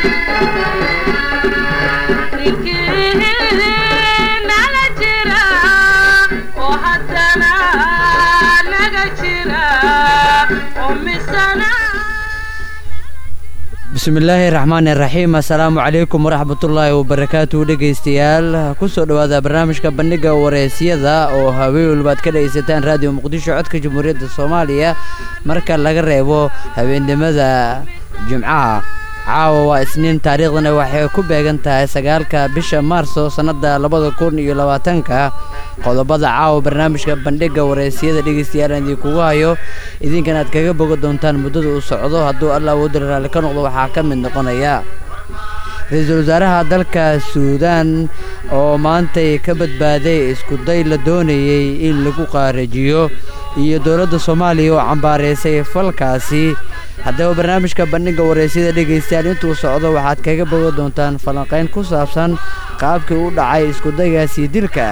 bismillaahi raxmaan iraxiim assalaamu calaykum waraxmatullaahi wabarakaatu dhegaystayaal kusoo dhowaada barnaamijka bandhiga wareesyada oo haween walbaad ka dhegaysataan raadiyo muqdisho codka jamhuuriyadda soomaaliya marka laga reebo habeennimada jimcaha caawa waa isniin taariikhdana waxay ku beegan tahay sagaalka bisha maarso sannadda labada kun iyo labaatanka qodobada caawa barnaamijka bandhiga wareysyada dhegaystayaal aan idinkugu hayo idinkan aad kaga boga doontaan muddada uu socdo hadduu alla awoodda raalli ka noqdo waxaa ka mid noqonaya ra-iisul wasaaraha dalka suudaan oo maantay ka badbaaday iskuday la doonayey in lagu qaarajiyo iyo dowladda soomaaliya oo cambaaraysay falkaasi haddaba barnaamijka bandhiga wareysyada dhegaystayaal intuu socdo waxaad kaga boga doontaan falanqayn ku saabsan qaabkii u dhacay iskudaygaasi dilka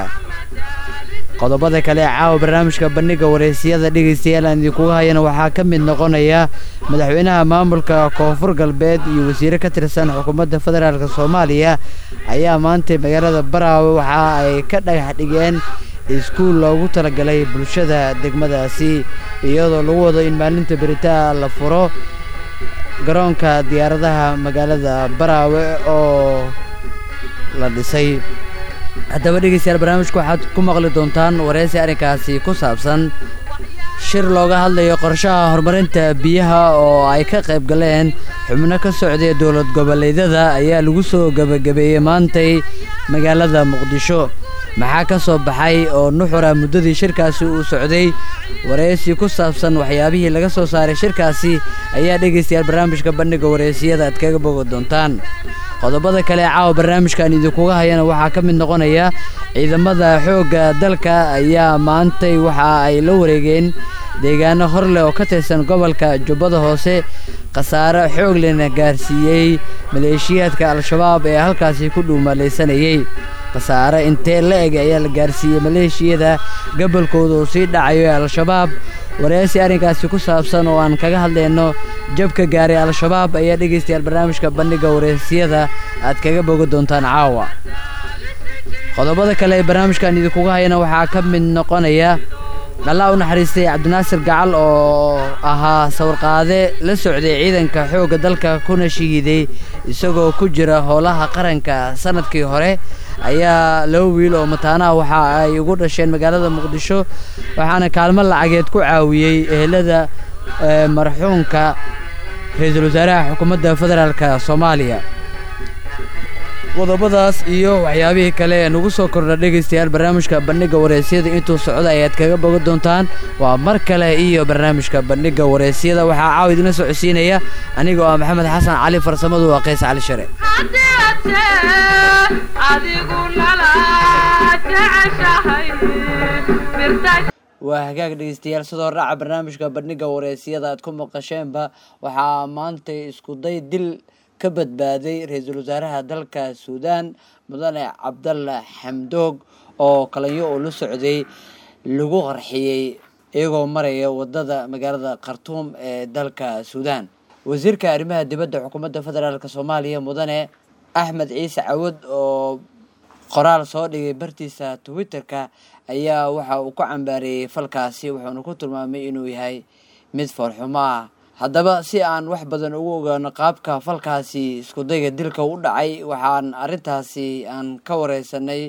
qodobada kale ee caawa barnaamijka bandhiga wareysyada dhegaystayaal aan idinkuga hayana waxaa ka mid noqonaya madaxweynaha maamulka koonfur galbeed iyo wasiire ka tirsan xukuumadda federaalk soomaaliya ayaa maantay magaalada baraawe waxa ay ka dhagax dhigeen iskuul loogu talagalay bulshada degmadaasi iyadoo lagu wado in maalinta beritaa la furo garoonka diyaaradaha magaalada baraawe oo la dhisay haddaba dhegeystayaal barnaamijka waxaad ku maqli doontaan wareysi arrinkaasi ku saabsan shir looga hadlayo qorshaha horumarinta biyaha oo ay ka qayb galeen xubno ka socday dowlad goboleedyada ayaa lagu soo gebagabeeyey maantay magaalada muqdisho maxaa ka soo baxay oo nuxura muddadii shirkaasi uu socday wareysi ku saabsan waxyaabihii laga soo saaray shirkaasi ayaa dhegaystayaal barnaamijka bandhiga wareysiyada aad kaga bogi doontaan qodobada kale ee caawa barnaamijkan idinkuga hayana waxaa ka mid noqonaya ciidamada xoogga dalka ayaa maantay waxa ay la wareegeen deegaano hor leh oo ka tirsan gobolka jubbada hoose khasaare xoog lena gaarsiiyey maleeshiyaadka al-shabaab ee halkaasi ku dhuumalaysanayey khasaare intee la eg ayaa la gaarsiiyey maleeshiyada gobolkooda uu sii dhacayo ee al-shabaab wareysi arrinkaasi ku saabsan oo aan kaga hadlayno jabka gaaray al-shabaab ayaa dhegaystayaal barnaamijka bandhiga wareysiyada aad kaga bogi doontaan caawa qodobada kale ee barnaamijkan idinkuga hayana waxaa ka mid noqonaya allaa u naxariistay cabdinaasir gacal oo ahaa sawirqaade la socday ciidanka xoogga dalka kuna shahiiday isagoo ku jira howlaha qaranka sanadkii hore ayaa laba wiil oo mataanaha waxa ay ugu dhasheen magaalada muqdisho waxaana kaalmo lacageed ku caawiyey ehelada marxuumka ra-iisul wasaaraha xukuumadda federaalk soomaaliya qodobadaas iyo waxyaabihii kale ee nagu soo kordha dhegaystayaal barnaamijka bandhiga wareysyada intuu socda ayaad kaga boga doontaan waa mar kale iyo barnaamijka bandhiga wareysyada waxaa caawa idina socodsiinaya aniga oo maxamed xasan cali farsamadu waa qays cali share waa hagaag dhegeystayaal sidoo raaca barnaamijka bandhiga wareysyada aad ku maqasheenba waxaa maantay iskuday dil ka badbaaday ra-iisul wasaaraha dalka suudaan mudane cabdalla xamdoog oo kalanyo oo la socday lagu qarxiyey iyagoo maraya wadada magaalada khartuum ee dalka suudaan wasiirka arrimaha dibadda xukuumadda federaalk soomaaliya mudane axmed ciise cawad oo qoraal soo dhigay bartiisa twitter-ka ayaa waxa uu ku cambaareeyey falkaasi wuxuuna ku tilmaamay inuu yahay mid foorxumo ah haddaba si aan wax badan ugu ogaano qaabka falkaasi iskudayga dilka u dhacay waxaan arrintaasi aan ka wareysanay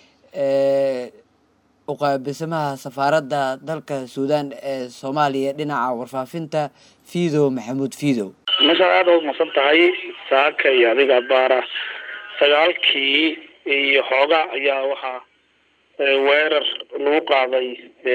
uqaabisamaha safaaradda dalka suudaan ee soomaaliya dhinaca warfaafinta fiidow maxamuud fiidow meeshaad aada u masan tahay saaka iyo adiga baara sagaalkii iyo xooga ayaa waxaa weerar lagu qaaday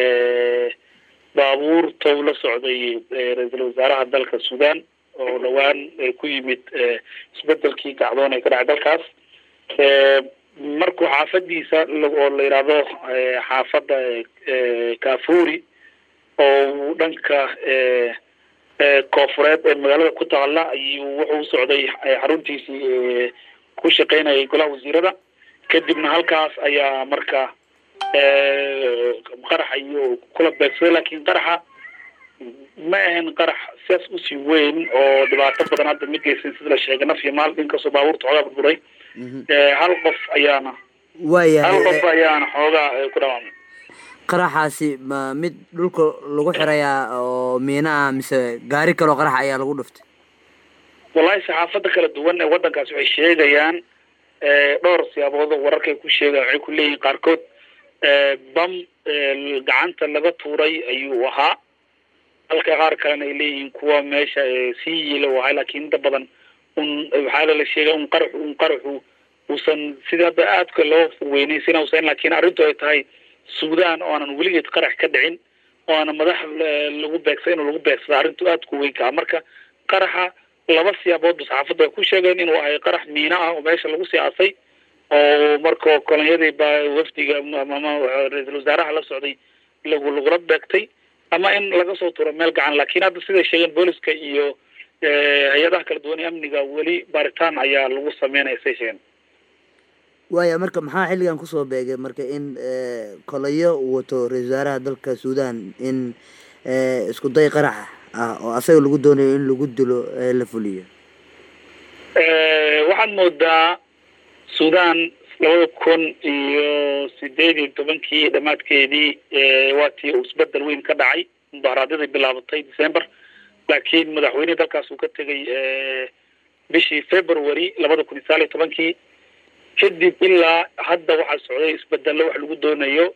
baabuurta ula socday ra-iisul wasaaraha dalka suudaan oo dhawaan ku yimid isbedelkii gacdoon ee ka dhacay dalkaas markuu xaafadiisa oo la yidhaahdo xaafadda kafuri oo dhanka koofureed ee magaalada ku taalla ayuu wuxuu usocday xaruntiisii ku shaqeynayay golaha wasiirada kadibna halkaas ayaa marka qaraxa iyo kula beegsaday laakiin qaraxa ma ahan qarax sidaas usii weyn oo dhibaato badan hadda mid geysan sida la sheegay naf iyo maal inkastoo baabuurta xoogaa burburay hal qof ayaana hal waayahay qof ayaana xoogaa ku dhawaamay qaraxaasi ma mid dhulka lagu xirayaa oo miina ah mise gaari kaloo qarax ayaa lagu dhuftay wallahi saxaafada kala duwan ee waddankaasi waxay sheegayaan dhowr siyaabood oo wararkay ku sheegaan waxay ku leeyihin qaarkood bam gacanta laga tuuray ayuu ahaa halka qaar kalena ay leeyihiin kuwa meesha sii yiila u ahaa laakiin inta badan un waxaa lala sheegay un qaraxu un qaraxu uusan sida hadda aadka loo weynaysin usan laakiin arrintu ay tahay suudaan oo aanan weligeed qarax ka dhicin oo aanan madax lagu beegsa inuu lagu beegsada arrintu aad ku weyn kaa marka qaraxa laba siyaaboodba saxaafadda ay ku sheegeen inuu ahay qarax miino ah oo meesha lagu siyaasay oo marka kolonyadii ba wafdiga ama ra-iisul wasaaraha la socday lagu lagula beegtay ama in laga soo turo meel gacan laakiin hadda siday sheegeen booliska iyo hay-adaha kala duwan ee amniga weli baaritaan ayaa lagu sameynaya say sheegeen waaya marka maxaa xilligan kusoo beegay marka in kolayo uu wato ra-isul wasaaraha dalka suudan in isku day qarax ah oo asaga lagu doonayo in lagu dilo la fuliyo waxaad moodaa suudaan labada kun iyo sideed iyo tobankii dhammaadkeedii waa tii uu isbedel weyn ka dhacay mudaharaadyadii bilaabatay december laakiin madaxweynihii dalkaas uu ka tegay bishii february labada kun iyo sagaal iyo tobankii kadib ilaa hadda waxaa socday isbedello wax lagu doonayo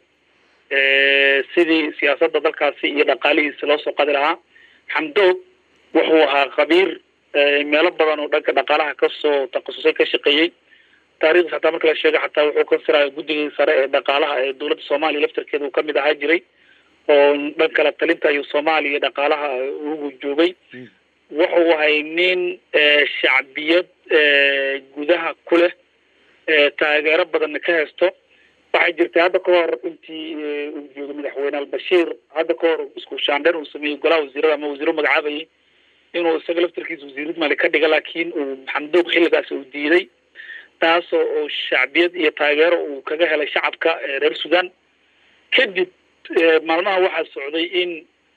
sidii siyaasadda dalkaasi iyo dhaqaalihiisa loo soo qadi lahaa xamdoog wuxuu ahaa khabiir meelo badan oo dhanka dhaqaalaha kasoo takhasusay ka shaqeeyey taarikhdiis hataa marka la sheega xataa wuxuu ka siraya guddigii sare ee dhaqaalaha ee dowladda soomaaliya laftarkeeda uu kamid ahaa jiray oo dhan kala talinta ayuu soomaaliya dhaqaalaha ugu joogay wuxuu ahay nin shacbiyad gudaha ku leh taageero badanna ka haysto waxay jirtay hadda ka hor intii uu joogay madaxweyne albashiir hadda ka hor isku shaandheer uu sameeyey golaha wasiirada ama wasiiro magacaabayay inuu isaga laftarkiisa wasiirad mali ka dhiga laakiin uu xamdoog xilligaas uu diiday taasoo oo shacbiyad iyo taageero uu kaga helay shacabka reer sudan kadib maalmaha waxaa socday in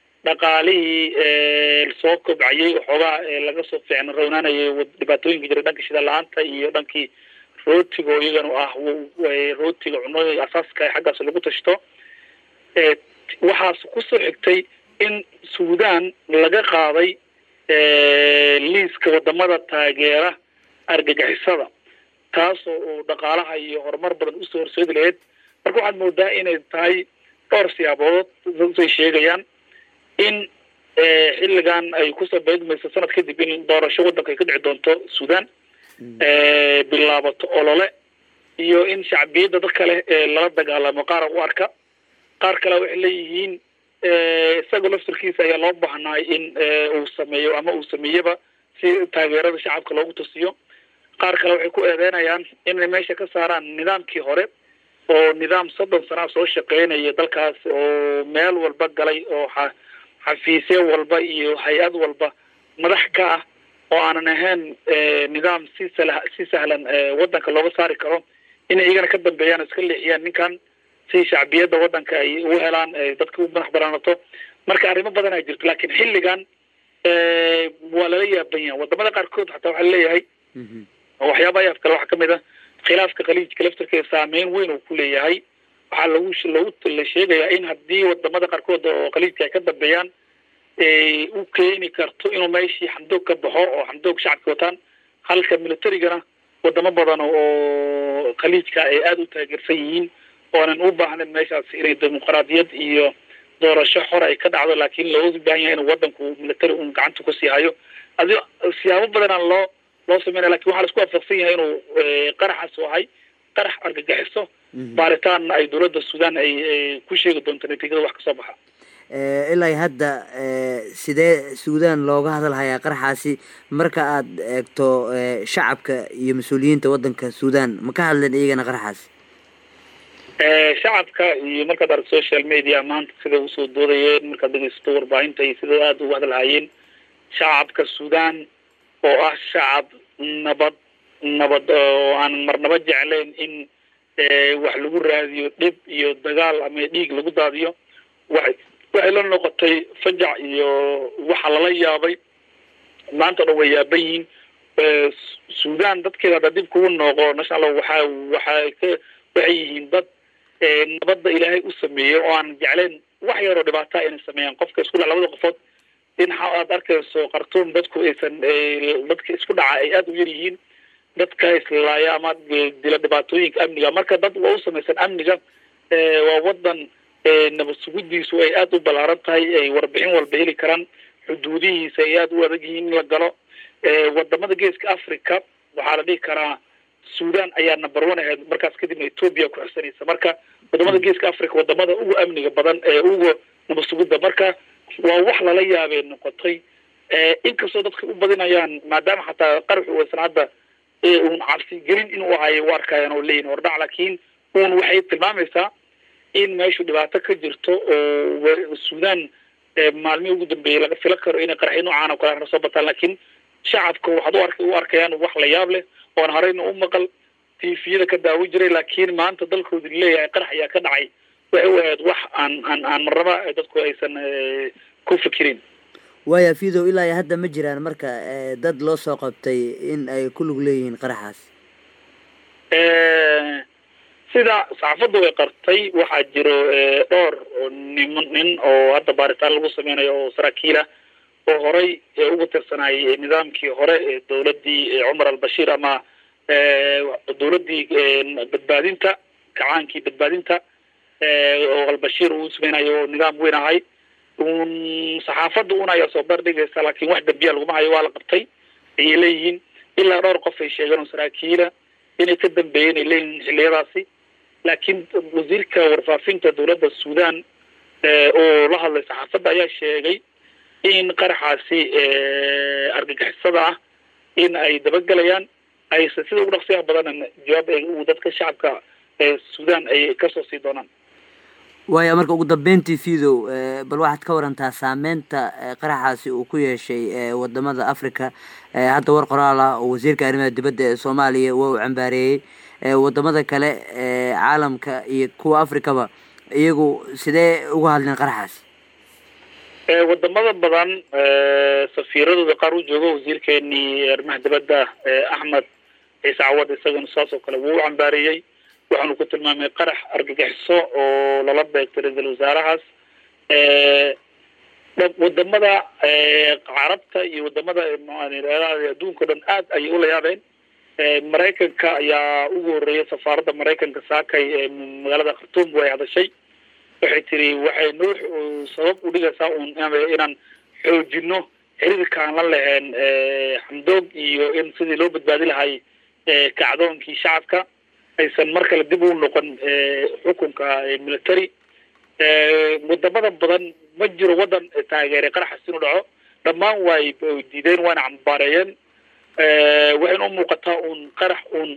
dhaqaalihii soo kobcayay waxoogaa laga soo fiicna rownaanayay dhibaatooyinka jiray dhanka shida la-aanta iyo dhankii rootiga oo iyagana ah rootiga cunooyinka asaaska xaggaas lagu tashto waxaas kusoo xigtay in suudan laga qaaday liiska wadamada taageera argagixisada taasoo uu dhaqaalaha iyo horumar badan usoo horseedi lahayd marka waxaad moodaa inay tahay dhowr siyaabood say sheegayaan in xilligan ay kusoo beegmayso sanad kadib in doorasho waddanka ay ka dhici doonto suudan bilaabato olole iyo in shacbiyadda dad kale lala dagaalamo qaara u arka qaar kale waxay leeyihiin isagoo laftarkiisa ayaa loo baahnaay in uu sameeyo ama uu sameeyaba si taageerada shacabka loogu tusiyo qaar kale waxay ku eedeynayaan inay meesha ka saaraan nidaamkii hore oo nidaam soddon sanaa soo shaqeynaya dalkaas oo meel walba galay oo xa xafiisyo walba iyo hay-ad walba madax ka ah oo aanan ahayn nidaam si sala si sahlan waddanka looga saari karo inay iyagana ka dambeeyaan iska leexiyaan ninkan si shacbiyadda waddanka ay u helaan dadka u madax banaanato marka arrimo badan ay jirto laakiin xilligan waa lala yaaban yahay wadamada qaarkood xataa waxaa leeyahay waxyaaba ayaaf kale waxaa kamid a khilaafka khaliijka laftarkeeda saameyn weyn uu ku leeyahay waxaa lagu lagu la sheegayaa in haddii wadamada qaarkood oo khaliijka ay ka dambeeyaan u keeni karto inuu meeshii xamdoog ka baxo oo xamdoog shacabka wataan halka militarigana wadamo badan oo khaliijka ay aada u taageersan yihiin oonan u baahnayn meeshaas inay dimuqraadiyad iyo doorasho xor ay ka dhacdo laakiin looga baahan yahay inuu wadanku military un gacanta kusii hayo adi siyaabo badanaa loo loo sameynaya lakin waxaa la isku waafaqsan yahay inuu qaraxaas ahay qarax argagixiso baaritaanna ay dowladda sudan ay ku sheegi doonto natiijada wax kasoo baxa ilaa hadda sidee suudan looga hadalhayaa qaraxaasi marka aad eegto shacabka iyo mas-uuliyiinta waddanka suudan ma ka hadleen iyagana qaraxaasi shacabka iyo markaad arag social media maanta siday usoo doodayeen markaad dhegeysato warbaahinta iyo sida aada uga hadalhayeen shacabka suudan oo ah shacab nabad nabad oo aan marnaba jeclayn in wax lagu raadiyo dhib iyo dagaal ama dhiig lagu daadiyo waxay waxay la noqotay fajac iyo waxa lala yaabay maanta o dhan way yaaban yihiin sudan dadkeeda hadda dib kugu nooqo national waxaa waxaa ka waxay yihiin dad nabadda ilaahay u sameeyey oo aan jecleen wax yaroo dhibaataa inay sameeyaan qofka isku dhaca labada qofood in aad arkayso khartuum dadku aysan dadka isku dhaca ay aada u yar yihiin dadka islaaya ama dila dhibaatooyinka amniga marka dad waa u samaysan amniga waa wadan nabad sugidiisu ay aada u ballaaran tahay ay warbixin walba heli karaan xuduudihiisa ay aada u adag yihiin in la galo wadamada geeska africa waxaa la dhihi karaa sudan ayaa number one ahayd markaas kadibna ethoopia ku xigsanaysa marka wadamada geeska africa wadamada ugu amniga badan ee ugu nabad sugidda marka waa wax lala yaabay noqotay inkastoo dadka u badinayaan maadaama xataa qaraxu uusan hadda uun cabsi gelin inuu ahayo u arkayaan oo leeyihin hordhac laakiin uun waxay tilmaamaysaa in meeshu dhibaato ka jirto oo sudan maalmihii ugu dambeeyey laga fila karo inay qaraxyo noocaan oo kale soo bataan laakiin shacabka waxaad u ark u arkayaan wax la yaab leh oon horeyna u maqal tifiyada ka daawo jiray laakiin maanta dalkooda leeyahay qarax ayaa ka dhacay waxay u ahayd wax aan aan aan marnaba dadku aysan ku fikirin waaya fidow ilaa iyo hadda ma jiraan marka dad loo soo qabtay in ay ku lug leeyihiin qaraxaas sida saxaafaddu ay qartay waxaa jiro dhowr nim nin oo hadda baaritaan lagu sameynayo oo saraakiila oo horey ugu tirsanayay nidaamkii hore ee dowladdii cumar albashiir ama dowladdii badbaadinta kacaankii badbaadinta oo albashiir uu sameynayo oo nidaam weyn ahay un saxaafadda un ayaa soo bardhigaysa laakiin wax dambiya laguma hayo waa la qabtay ayay leeyihiin ilaa dhowr qof ay sheegeen oo saraakiila inay ka dambeeyeen ay leeyihiin xilliyadaasi laakiin wasiirka warfaafinta dowladda sudan oo la hadlay saxaafadda ayaa sheegay in qaraxaasi argagixisada ah in ay dabagelayaan aysan sida ugu dhaqsiyaha badan jawaab uu dadka shacabka sudan ay kasoo sii doonaan waaya marka ugu dambeyntii fidow bal waxaad ka warantaa saameynta qaraxaasi uu ku yeeshay wadamada africa hadda war qoraal ah oo wasiirka arrimaha dibadda ee soomaaliya waa uu cambaareeyey wadamada kale caalamka iyo kuwa africaba iyagu sidee uga hadleen qaraxaas wadamada badan safiiradooda qaar u joogo wasiirkeenii arrimaha dibadda axmed ciise cawad isagana saas oo kale wuu u cambaareeyey waxaanu ku tilmaamay qarax argagixiso oo lala beegtay ra-iisul wasaarahaas wadamada carabta iyo wadamada adduunka o dhan aad ayay ula yaabeen maraykanka ayaa ugu horreeyay safaaradda maraykanka saakay ee magaalada khartuum way hadashay waxay tiri waxay noo sabab u dhigaysaa un inaan xoojino xiriirkaan la lahayn xamdoog iyo in sidii loo badbaadi lahay kacdoonkii shacabka aysan mar kale dib u noqon xukunka military wadamada badan ma jiro wadan taageeray qaraxas inuu dhaco dhammaan way diideen waana cambaareeyeen waxayna u muuqataa un qarax un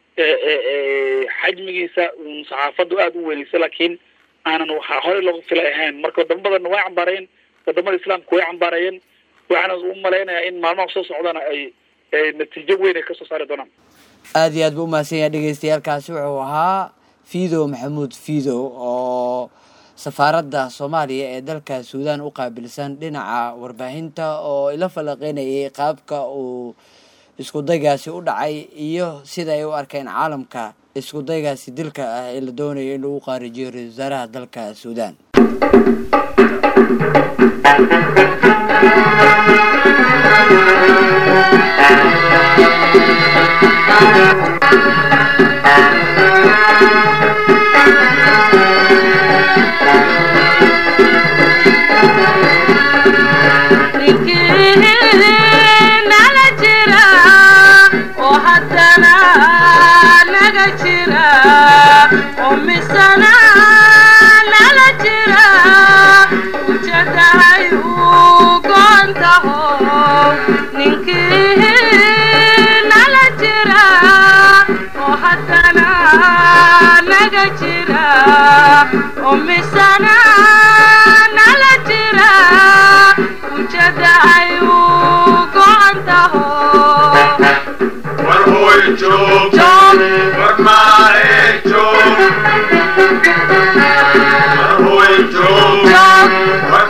xajmigiisa un saxaafaddu aada u weynaysa laakiin aanan waxaa horey looga filay ahayn marka wadamo badanna way cambaarayeen wadamada islaamka way cambaarayeen waxaana u malaynayaa in maalmaha soo socdana ay natiijo weyn ay kasoo saari doonaan aada iyo aad ba umahadsan yahay dhegeystayaalkaasi wuxuu ahaa fidow maxamuud fidow oo safaaradda soomaaliya ee dalka suudan u qaabilsan dhinaca warbaahinta oo ila falaqeynayay qaabka uu isku daygaasi u dhacay iyo sida ay u arkeen caalamka isku daygaasi dilka ah ee la doonayo in lagu qaarijiyo ra-isul wasaaraha dalka suudan Joe,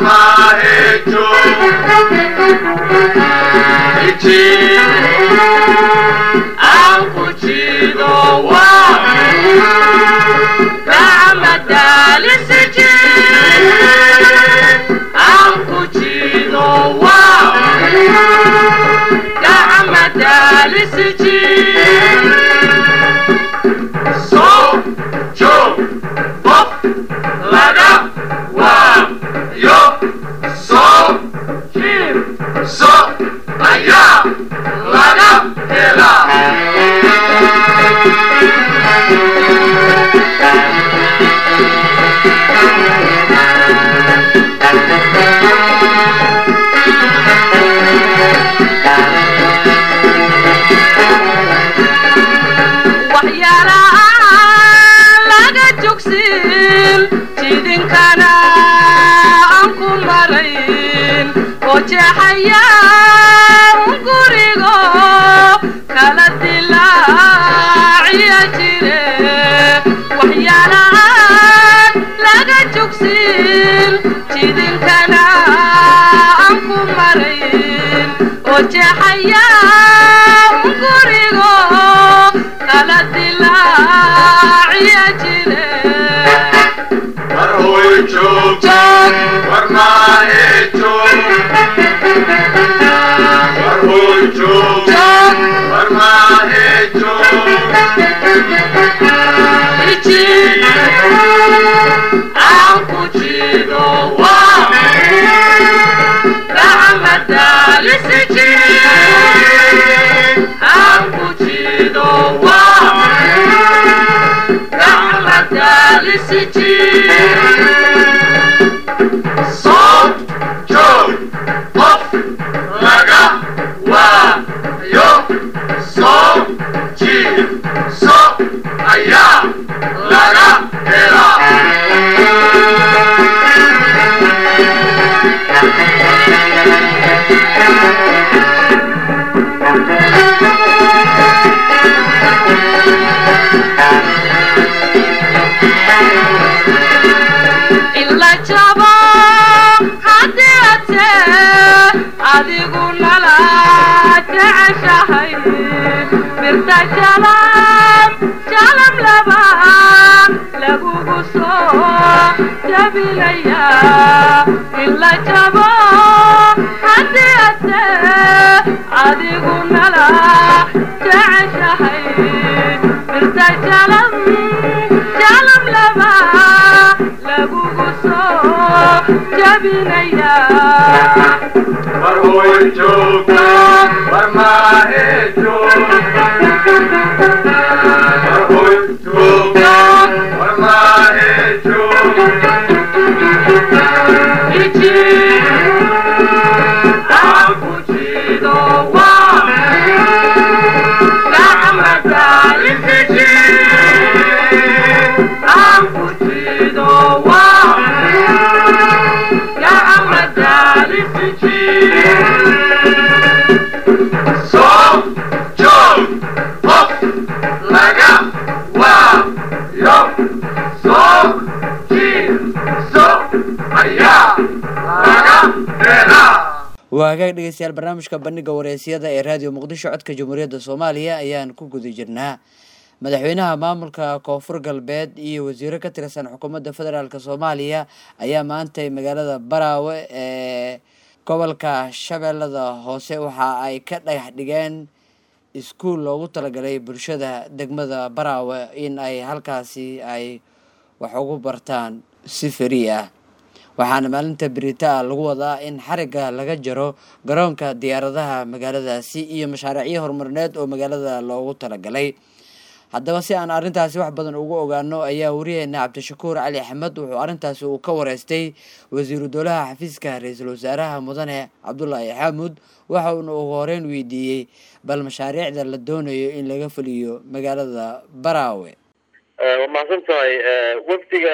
waa hagaag dhegeystayaal barnaamijka bandhiga wareysyada ee raadiyo muqdisho codka jamhuuriyadda soomaaliya ayaan ku guda jirnaa madaxweynaha maamulka koonfur galbeed iyo wasiiro ka tirsan xukuumadda federaalk soomaaliya ayaa maantay magaalada baraawe ee gobolka shabeellada hoose waxa ay ka dhagax dhigeen iskuul loogu talagalay bulshada degmada baraawe in ay halkaasi ay wax ugu bartaan si fari ah waxaana maalinta berita lagu wadaa in xarigga laga jaro garoonka diyaaradaha magaaladaasi iyo mashaariicyo horumarineed oo magaalada loogu talagalay haddaba si aan arrintaasi wax badan ugu ogaano ayaa wariyeena cabdishakuur cali axmed wuxuu arrintaasi uu ka wareystay wasiiru dowlaha xafiiska ra-iisul wasaaraha mudane cabdulaahi xaamud waxa uuna ugu horeyn weydiiyey bal mashaariicda la doonayo in laga fuliyo magaalada baraawe waa mahadsan tahay wafdiga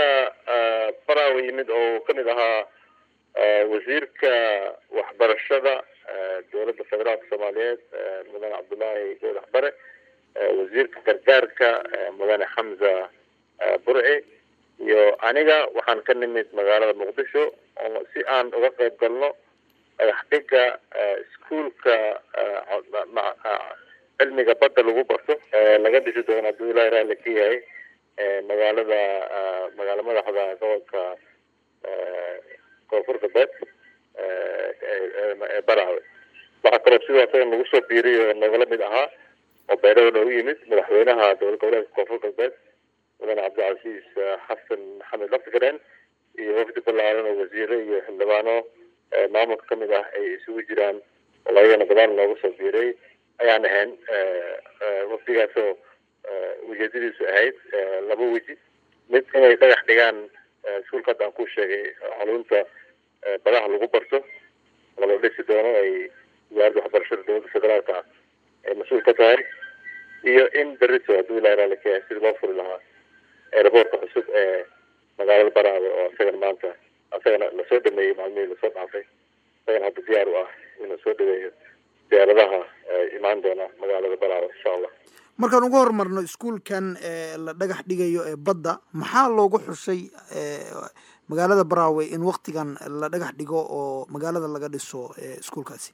baraawe yimid oo kamid ahaa wasiirka waxbarashada dowladda federaalka soomaaliyeed mudane cabdullaahi goodax bare wasiirka gargaarka mudane xamza burci iyo aniga waxaan ka nimid magaalada muqdisho oo si aan uga qayb galno dhagax dhiga iskuolka cilmiga badda lagu barto laga dhisi doono hadduu ilahi raalli ka yahay magaalada magaalo madaxda gobolka koonfur galbeed ee baraawe waxaa kaloo sidoo isaga nagu soo biiriy oo nagala mid ahaa oo beeraha noogu yimid madaxweynaha dowlad goboleedka koonfur galbeed mudane cabdicasiis xasan maxamed laftigareen iyo wafdi ballaaran oo wasiire iyo xildhibaano maamulka kamid ah ay isugu jiraan oo ayagana gadaal looga soo biiray ayaan ahayn wafdigaasoo ujeedadiisu ahayd laba weji mid inay dhagax dhigaan iskuulka hadda aan ku sheegay xarunta badaha lagu barto oo la dhisi doono ay wasaaradda waxbarashada dowladda federaalka ah ay mas-uul ka tahay iyo in berito hadduu ilahi raali ka yahay sidii loo furi lahaa aeroboortka cusub ee magaalada baraawe oo isagana maanta isagana lasoo dhameeyey maalmihii lasoo dhaafay isagana hadda diyaar u ah inuu soo dhaweeyo diyaaradaha imaan doona magaalada baraawe insha allah markaan uga horumarno iskuolkan la dhagax dhigayo ee badda maxaa loogu xushay magaalada baraawe in waktigan la dhagax dhigo oo magaalada laga dhiso iskuolkaasi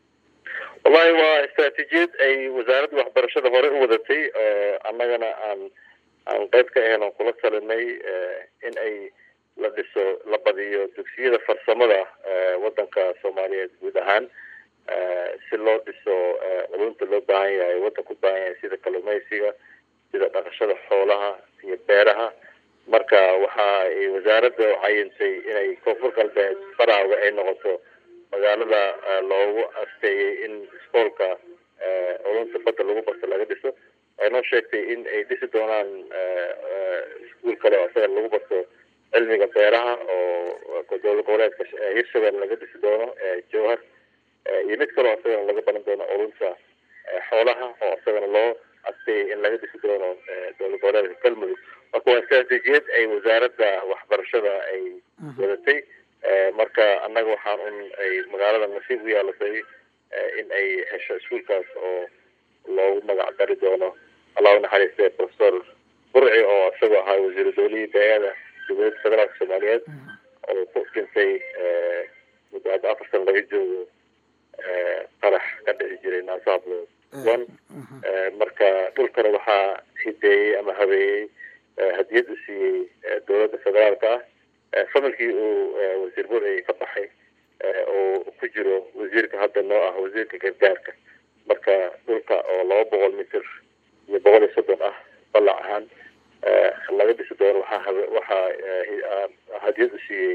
wallahi waa istraatiijiyad ay wasaaradda waxbarashada hore u wadatay annagana aan aan qayb ka ahayn oon kula talinay in ay la dhiso la badiyo dugsiyada farsamada waddanka soomaaliyeed guud ahaan si loo dhiso culunta loo baahan yahay waddanka u baahan yahay sida kalluumeysiga sida dhaqashada xoolaha iyo beeraha marka waxa ay wasaaradda cayintay inay koonfur galbeed baraawe ay noqoto magaalada loogu asteeyey in iskoolka culunta badda lagu barto laga dhiso waxay noo sheegtay in ay dhisi doonaan iskuol kale oo isaga lagu barto cilmiga beeraha oo dowlad goboleedka hirshabelle laga dhisi doono jowhar iyo mid kaloo isagana laga baran doono culunta xoolaha oo isagana loo asteeyay in laga dhisi doono dowlad goboleedka galmudug marka waa istraatiijiyad ay wasaaradda waxbarashada ay wadatay marka annaga waxaan un ay magaalada nasiib u yeelatay in ay hesho iskuolkaas oo loogu magac dari doono allah u naxariistay professor burci oo isagoo ahaa wasiiru dowlihii beeyada dowladda federaalka soomaaliyeed oo ku dhintay muddo hadda afar sana laga joogo qarax ka dhici jiray naasahablood one marka dhulkana waxaa hideeyey ama habeeyey hadiyad u siiyey dowladda federaalka ah familkii uu wasiir burci ka baxay oo ku jiro wasiirka hadda noo ah wasiirka gargaarka marka dhulka oo laba boqol mitir iyo boqol iyo soddon ah ballac ahaan laga dhisi doono waxaa waxaa hadiyad u siiyey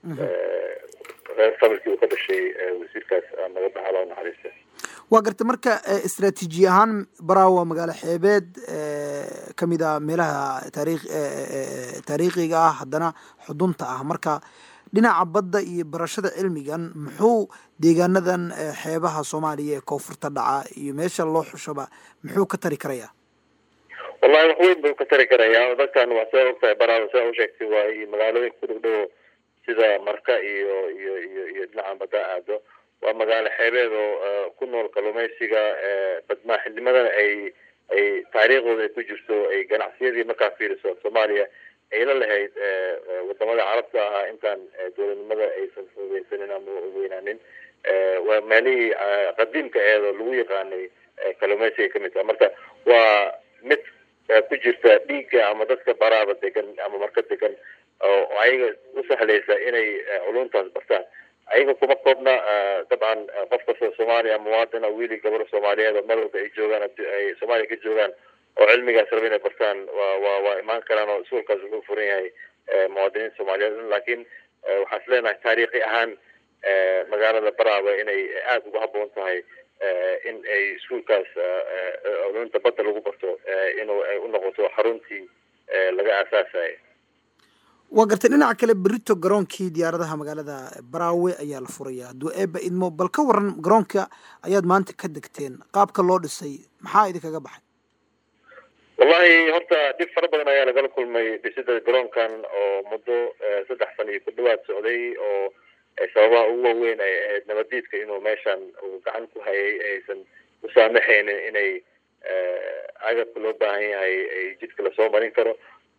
reer familkii uu ka dhashay wasiirkaas naga baxala oo naxariista waa garta marka istraatiiji ahaan baraawa magaalo xeebeed kamid a meelaha taarikh taariikhiga ah haddana xudunta ah marka dhinaca badda iyo barashada cilmigan muxuu deegaanadan xeebaha soomaaliya ee koonfurta dhaca iyo meesha loo xushaba muxuu ka tari karayaa wallahi wax weyn buu ka tari karayaa dadkan waa sidaa ogtahay baraawa sidaa u sheegtay waa iyo magaalooyinka ku dhow dhowo sida marka iyo iyo iyo iyo dhinaca badda aado waa magaalo xeebeed oo ku nool kalluumeysiga badmaaxinimadana ay ay taariikhdooda ay ku jirto ay ganacsiyadii markaa fiiriso soomaaliya ay la lahayd wadamada carabta ahaa intaan dowladnimada aysan fogeysanin ama weynaanin waa meelihii qadiimka eedoo lagu yaqaanay kalluumeysiga kamid taha marka waa mid ku jirta dhiigga ama dadka baraaba degan ama marka degan oo ayaga u sahlaysa inay culuntaas bartaan ayaga kuma koobna dabcan qof kastoo soomaaliya muwaadina wiili gabaro soomaaliyeed oo meel walba ay joogaan ay soomaaliya ka joogaan oo cilmigaas raba inay bartaan waa waa waa imaan karaan oo iskuolkaas wuxuu furan yahay muwaadiniinta soomaaliyeed laakiin waxaan is leenahay taariikhi ahaan magaalada baraawe inay aada ugu habboon tahay in ay iskuolkaas culunta badda lagu barto inuu ay u noqoto xaruntii laga aasaasayo waa gartay dhinaca kale berito garoonkii diyaaradaha magaalada baraawe ayaa la furaya hadduu eeba idmo bal ka waran garoonka ayaad maanta ka degteen qaabka loo dhisay maxaa idinkaga baxay wallahi horta dhib fara badan ayaa lagala kulmay dhisida garoonkan oo muddo saddex sana iyo ku dhawaad socday oo sababaha ugu waaweyn ay ahayd nabadiidka inuu meeshan uu gacan ku hayay aysan u saamaxaynin inay agabka loo baahan yahay ay jidka lasoo marin karo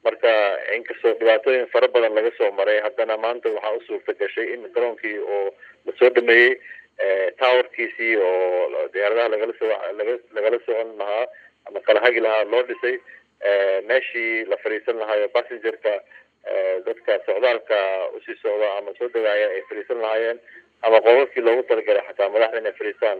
marka inkastoo dhibaatooyin fara badan laga soo maray haddana maanta waxaa u suurta gashay in garoonkii oo lasoo dhameeyey towerkiisii oo diyaaradaha lagala soo laga lagala socon lahaa ama kala hagi lahaa loo dhisay meeshii la fadhiisan lahaayo passengerka dadka socdaalka usii socda ama soo degaaya ay fadhiisan lahaayeen ama qololkii loogu talagalay xataa madaxda inay fadhiistaan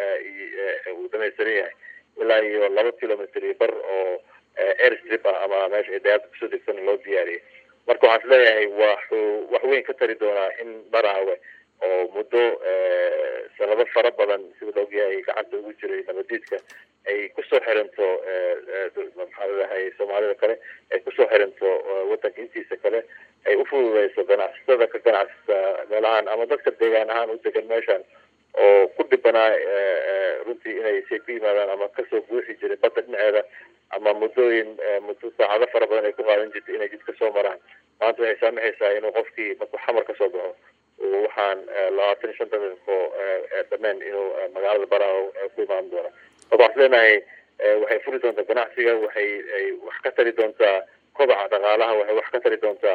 uu dhamaystiran yahay ilaa iyo laba kilometer iyo bar oo airstrip ah ama meesha ay dayaalka kusoo degsan loo diyaariyay marka waxaan is leeyahay waxuu wax weyn ka tari doonaa in baraawe oo muddo sanado fara badan sida la ogyahay gacanta ugu jiray nabadiidka ay kusoo xiranto maxaa ladahay soomaalida kale ay kusoo xiranto wadanka intiisa kale ay ufududeyso ganacsatada ka ganacsata meelahaan ama dadka deegaan ahaan u degan meeshan oo ku dhibanaa runtii inay say ku yimaadaan ama kasoo buuxi jiray badda dhinaceeda ama muddooyin muddo saacado fara badan ay ku qaadan jirtay inay jidka soo maraan maanta waxay saamaxaysaa inuu qofkii markuu xamar kasoo baxo waxaan labaatan iyo shanta daqiiqo dhameen inuu magaalada baraawo ku imaan doono marka waxaan leenahay waxay furi doontaa ganacsiga waxay wax ka tari doontaa kobaca dhaqaalaha waxay wax ka tari doontaa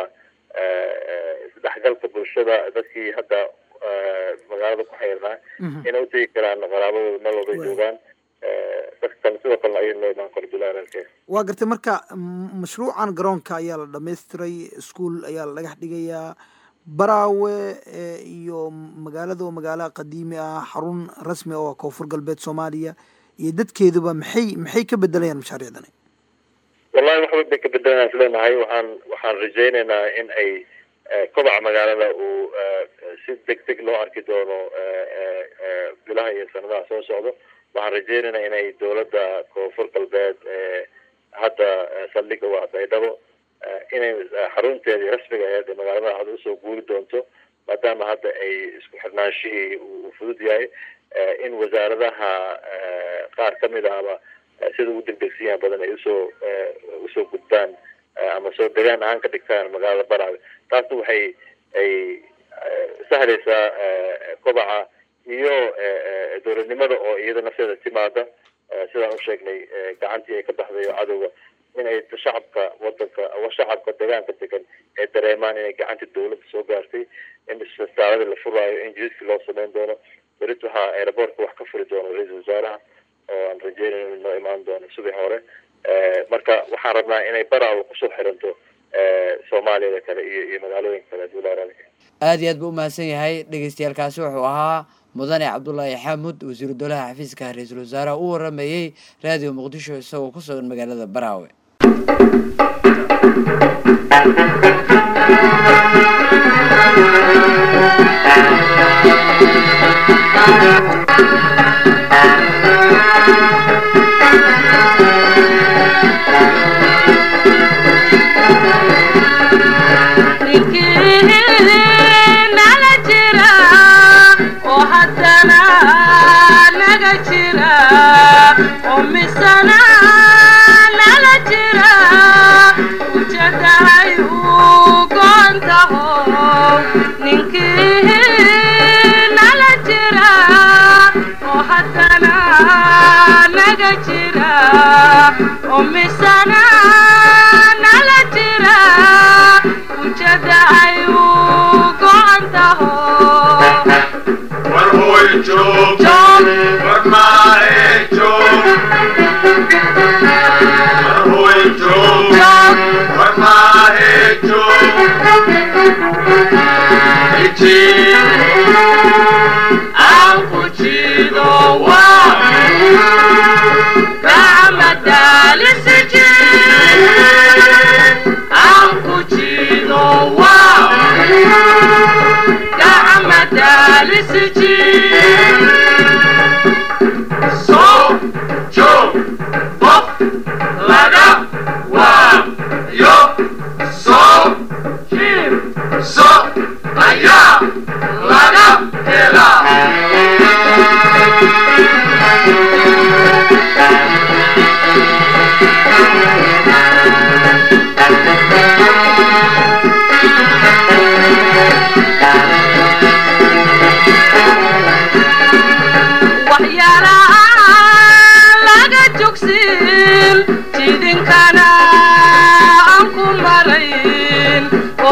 isdhexgalka bulshada dadkii hadda magaalada ku xayrnaa inay utegi karaan qaraabadooda meel walbay joogaan dadka kale sidoo kalena ayay loo imaan karo bilaaralke waa gartay marka mashruucan garoonka ayaa la dhamaystiray ischool ayaa la dhagax dhigayaa baraawe iyo magaalada oo magaalo qadiimi ah xarun rasmi oo koonfur galbeed soomaaliya iyo dadkeeduba maxay maxay ka bedelayaan mashaariicdani wallahi wax weyn bay ka bedelayaan is leenahay waxaan waxaan rajaynaynaa in ay kobaca magaalada uu si deg deg loo arki doono bilaha iyo sanadaha soo socdo waxaan rajaynaynaa inay dowladda koonfur galbeed hadda saldhiga waa baydhabo inay xarunteedii rasmiga aheed ee magaalada hadda usoo guuri doonto maadaama hadda ay isku xirnaanshihii uu fudud yahay in wasaaradaha qaar kamid ahba sida ugu degdegsiyaha badan ay usoo usoo gudbaan ama soo degaan ahaan ka dhigtaan magaalada baraawe taasna waxay ay sahlaysaa kobaca iyo dowladnimada oo iyada nafteeda timaada sidaan usheegnay gacantii ay ka baxday oo cadowga inay shacabka wadanka shacabka deegaanka degan ay dareemaan inay gacanta dawladda soo gaartay in isbitaalada la furaayo in jidadkii loo sameyn doono berit waxaa aeroboortka wax ka furi doono ra-iisul wasaaraha oo aan rajeynayn in noo imaan doono subax hore marka waxaan rabnaa inay baraawo kusoo xiranto soomaaliyada kale iyo iyo magaalooyinka kale duulaaraalka aada iyo aad buu umahadsan yahay dhegeystayaalkaasi wuxuu ahaa mudane cabdulaahi xaamud wasiiru dowlaha xafiiska ra-iisul wasaaraha u waramayey raadiyo muqdisho isagoo ku sugan magaalada baraawe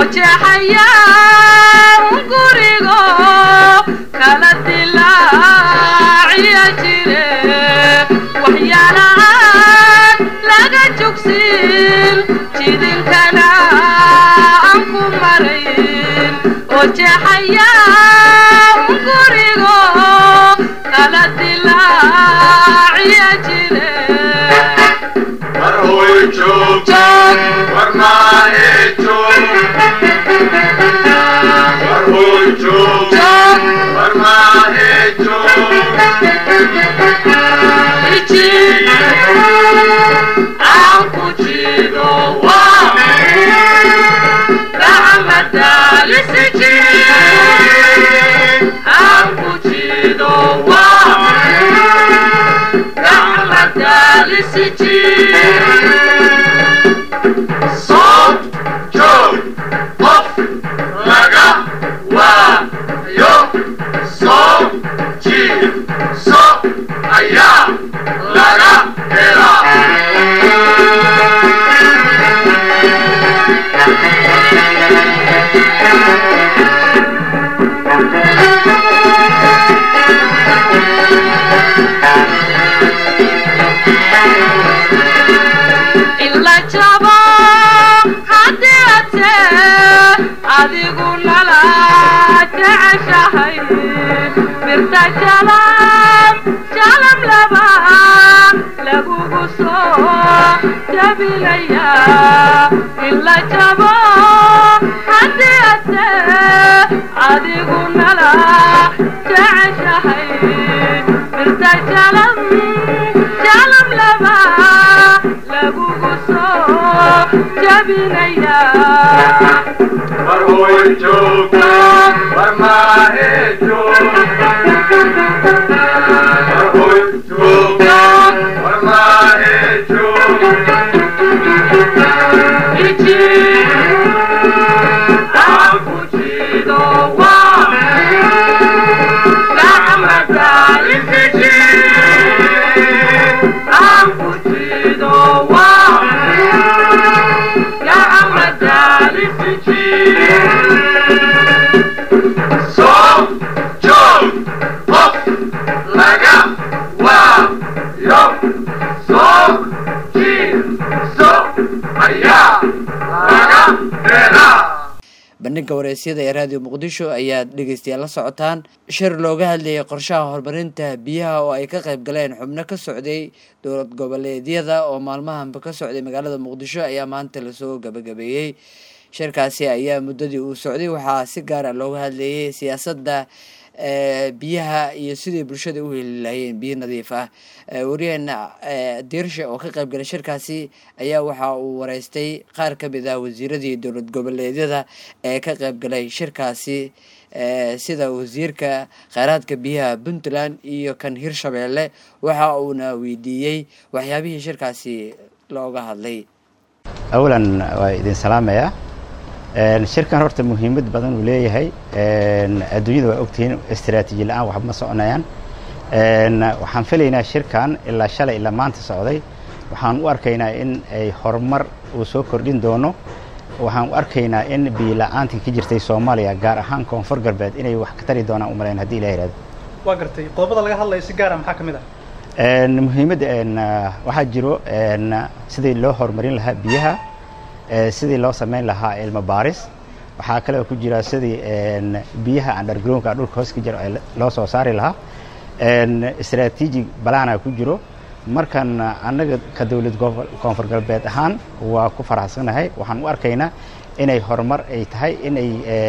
jeexaya gurigo kala dilaaciya jire waxyaalaaan laga jogsin jidinkana aan ku marayn oo jeexaya gurigo kala dilaaciya jire war hooy joog war maahe joog war hooy joog war maahe joog aan ku jido waa gacmadaalisi aan ku jido waa gacmadaalisi soo joog qof laga waayo soo jiid so ayaa laga helaa ila jabo haddii ate adigu nala jeceshahay birta jalab jalab laba lagugu soo jabinaya ila jabo haddii ate adigu nala jeceshahay birta jalab jalab laba lagugu soo jabinaya war hooy joog war maahe joog war hooy joog war maahe joog iji aan ku jido waa gacmadaalisi aan ku jido waa gacmadaalisi soo joog qof laga waayo soo jiid so ayaa laga helaa bandhigga wareysyada ee raadiyo muqdisho ayaad dhegeystayaal la socotaan shir looga hadlayay qorshaha horumarinta biyaha oo ay ka qayb galeen xubno ka socday dowlad goboleedyada oo maalmahanba ka socday magaalada muqdisho ayaa maanta lasoo gabagabeeyey shirkaasi ayaa muddadii uu socday waxaa si gaara looga hadlayay siyaasadda biyaha iyo sidii bulshada u heli lahayeen biyo nadiif ah wariyaheena diirsha oo ka qayb galay shirkaasi ayaa waxa uu wareystay qaar ka mid ah wasiiradii dowlad goboleedyada ee ka qayb galay shirkaasi sida wasiirka kheyraadka biyaha puntland iyo kan hirshabeelle waxa uuna weydiiyey waxyaabihii shirkaasi looga hadlay awalan waa idin salaamayaa shirkan horta muhiimad badan uu leeyahay adduunyada waa ogtihiin istaraatiiji la-aan waxba ma soconayaan waxaan filaynaa shirkan ilaa shalay ilaa maanta socday waxaan u arkaynaa in ay horumar uu soo kordhin doono waxaan u arkaynaa in biyo la-aantii ka jirtay soomaaliya gaar ahaan koonfur galbeed inay wax ka tari doonaan umalayn hadii ilah ihahdo waa gartay qodobada laga hadlaya si gaara maxaa ka mid ah muhiimadda waxaa jiro sidii loo horumarin lahaa biyaha sidii loo samayn lahaa ilmo baaris waxaa kaloo ku jira sidii biyaha undergroundka dhulka hoos ka jiro loo soo saari lahaa istraatiiji balaana ku jiro markan annaga ka dowlad koonfur galbeed ahaan waa ku faraxsanahay waxaan u arkaynaa inay horumar ay tahay inay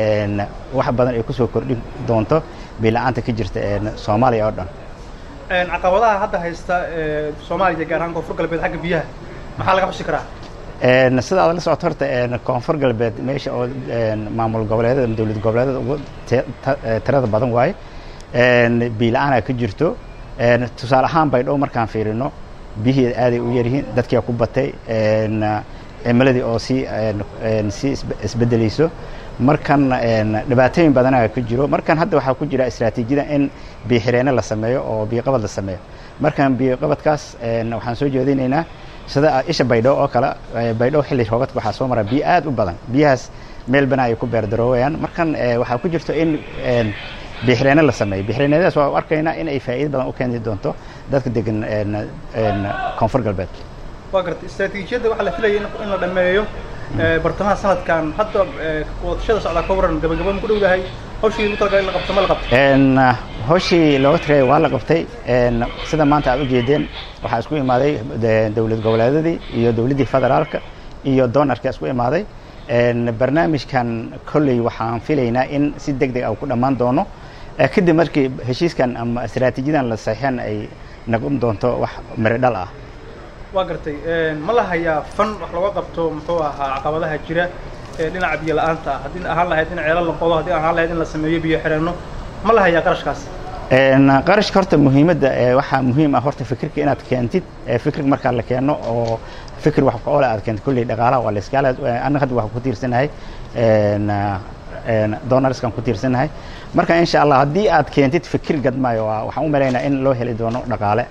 wax badan ay kusoo kordhin doonto biila-aanta ka jirta soomaaliya oo dhan caqabadaha hadda haysta soomaaliya gaar ahaan koonfur galbeed xagga biyaha maxaa laga xusi karaa sida aad la socoto horta koonfur galbeed meesha oo maamul goboleedyada ama dowlad goboleedyada ugu tirada badan waaye biila-aanaa ka jirto tusaale ahaan baydhow markaan fiirino biyihii aaday u yaryihiin dadkia ku batay cimiladii oo sii sii isbedelayso markan dhibaatooyin badanaa ka jiro markan hadda waxaa ku jira istraatiijiyada in biyoxireene la sameeyo oo biyoqabad la sameeyo markan biyoqabadkaas waxaan soo jeedinaynaa sida isha baydhow oo kale baydhow xilli roobadka waxaa soo mara biyo aad u badan biyahaas meel bana ay ku beerdaroowayaan markan eh, waxaa ku jirto in een, biixreene la sameeyo biixreenadaas waa u arkaynaa in ay faa'iido badan u keeni doonto dadka degan een, een, koonfur galbeed waa gartay istaraatiijiyadda waxaa la filayay in in la dhameeyo eh, bartamaha sanadkan hadda eh, wadashada socdaa ka waran gabagaba ma ku dhowdahay hawshii lagu talagalay in la qabto ma la qabto Een, uh, hawshii looga tagay waa la qabtay een, sida maanta aad ujeedeen waxaa isku imaaday de- dowlad goboleedyadii iyo dowladdii federaalka iyo doonarka isku imaaday Een, barnaamijkan kolley waxaan filaynaa in si deg deg ah uu ku dhammaan doono Eh, kadib markii heshiiskan ama istaraatiijiyadan la saxiixan ay noqon doonto wax miro dhal ah waa gartay eh, ma la hayaa fan wax looga qabto muxuu ahaa caqabadaha jira ee dhinaca biyo la-aanta ah haddii ahaan lahayd in ceelo la qodo haddii ahaan lahayd in la sameeyo biyo xireenno ma la hayaa qarashkaas Een, qarashka horta muhiimadda ee waxaa muhiim ah horta fikirka inaad keentid ee fikir markaa la keeno oo fikir wax ku-oole aad keentid kulley dhaqaalaha waa la iskaala annaga hadda waxaan ku tiirsanahay een, een, donarskan ku tiirsanahay marka insha allah haddii aad keentid fikir gadmaayo waa- waxaan u malaynaa in loo heli doono dhaqaale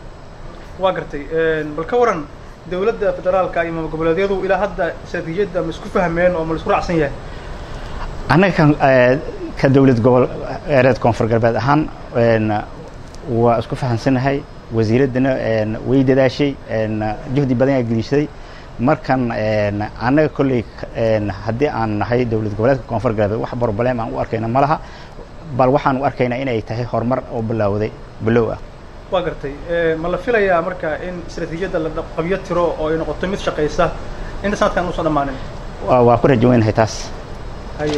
waa gartay eh, bal ka waran dowladda federaalka iyo maamul goboleedyadu ilaa hadda istaraatiijiyadda ma isku fahmeen oo ma la isku raacsan yahay annaga kan eh, ka dowlad gobol ereed koonfur galbeed ahaan een, waa isku fahamsanahay wasiiraddana een, way dadaashay een, juhdi badan ayaa geliishay markan een, annaga kolley een, haddii aan nahay dowlad goboleedka koonfur galbeed wax problem aan u arkayna ma laha bal waxaan u arkaynaa inay tahay horumar oo bilowday bilow ah waa gartay Eh, ma la filayaa marka in istaraatiijiyadda la dhaq- qabyo tiro oo ay noqoto mid shaqaysa inta sanadkan uusan dhammaanin waa waa ku rajo weynahay taas haye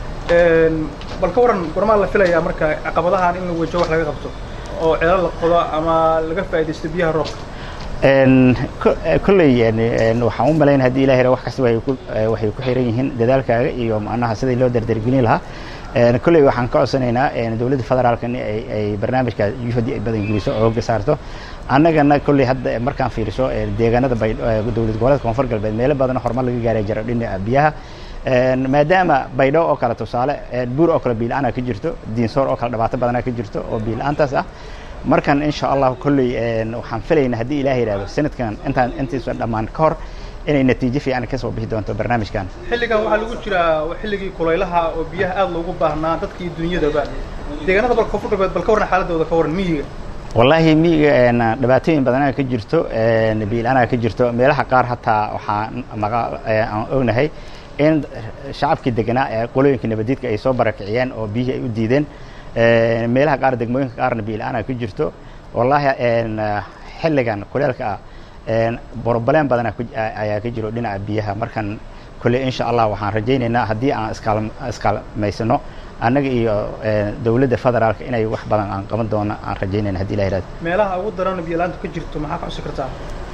Een, bal ka waran gormaa la filayaa marka caqabadahan in la wajo wax laga qabto oo ceelo la qodo ama laga faa'iidaysto biyaha roobka Een, ko- eh, kolley een, een, waxaan u malayn haddii ilaah yara wax kasta waxay ku eh, waxay ku xiran yihiin dadaalkaaga iyo macnaha sidii loo dardargelin lahaa Een, kolley waxaan ka codsanaynaa een, dowladda federaalka in ay ay barnaamijka juhdi ay badan geliso oo hogga saarto annagana kolley hadda markaan fiiriso eh, deegaanada bay eh, dowlad goboleedka koonfur galbeed meelo badan horumar laga gaaray jiro dhinaca biyaha Een, maadaama baydho oo kale tusaale een, buur oo kale biil-aan ka jirto diinsoor oo kale dhibaato badanaa ka jirto oo biil-aantaas ah markan insha allah kolley een, waxaan filaynaa haddii ilaah yidhaahdo sanadkan intaan intiisa dhammaan ka hor inay natiijo fiican ka soo bixi doonto barnaamijkan xilligan waxaa lagu jiraa waa xilligii kulaylaha oo biyaha aad loogu baahnaa dadka iyo dunyadaba deegaanada bal koonfur galbeed bal ka waran xaaladooda ka waran miyiga wallaahi miyiga een, dhibaatooyin badanaa ka jirto een, biil-aanaa ka jirto meelaha qaar hataa waxaan maqa ee, aan ognahay in shacabkii deganaa ee qolooyinka nabadiidka ay soo barakiciyeen oo biyihii ay u diideen Een, meelaha qaar degmooyinka qaarna biil-aanaa ka jirto wallaahi een, xilligan kuleelka ah een, borobaleen badanaa ku- a- ayaa ka jiro dhinaca biyaha markan kolley insha allah waxaan rajaynaynaa haddii aan iskaal iskaalmaysano annaga iyo een, dowladda federaalka inay wax badan aan qaban doono aan rajaynayna haddii la yidhahdo meelaha ugu daran biyo la-aantu ka jirto maxaa ka xusi kartaa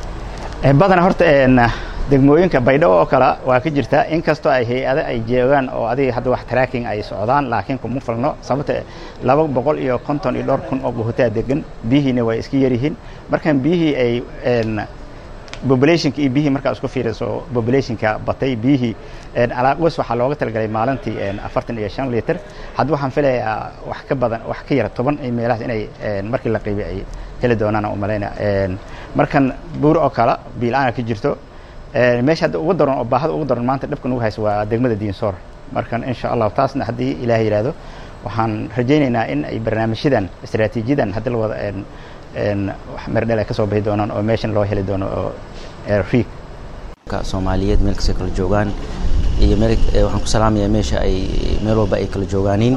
Eh, badanaa horta een, degmooyinka baydhabo oo kale waa ka jirtaa inkastoo ay hay-ado ay joogaan oo adiga hadda wax tracking ay socdaan laakiin kuma filno sababta laba boqol iyo konton iyo dhowr kun oo buhutaa degan biyihiina way iska yaryihiin markan biyihii ay een, populationka iyo biyihii markaa isku fiiriso populationka batay biyihii een, alaaqos waxaa looga talagalay maalintii een, afartan iyo shan liter hadda waxaan filayaa wax ka badan wax ka yara toban iyo meelahaas inay een, markii la qiibay ay heli doonaan u malayna Een, markan buur oo kale biil-aana ka jirto Een, meesha hadda ugu daran oo baahada ugu daran maanta dhibka nugu hayso waa degmada diinsoor markan insha allahu taasna haddii ilaah yidhaahdo waxaan rajaynaynaa in ay barnaamijyadan istaraatiijiyadan haddi la wada een, een, wax merdhel ay ka soo bixi doonaan oo meeshan loo heli doono oo ee, riig ka soomaaliyeed meel kastay kala joogaan iyo meel eh, waxaan ku salaamayaa meesha ay meel walba ay kala joogaaniin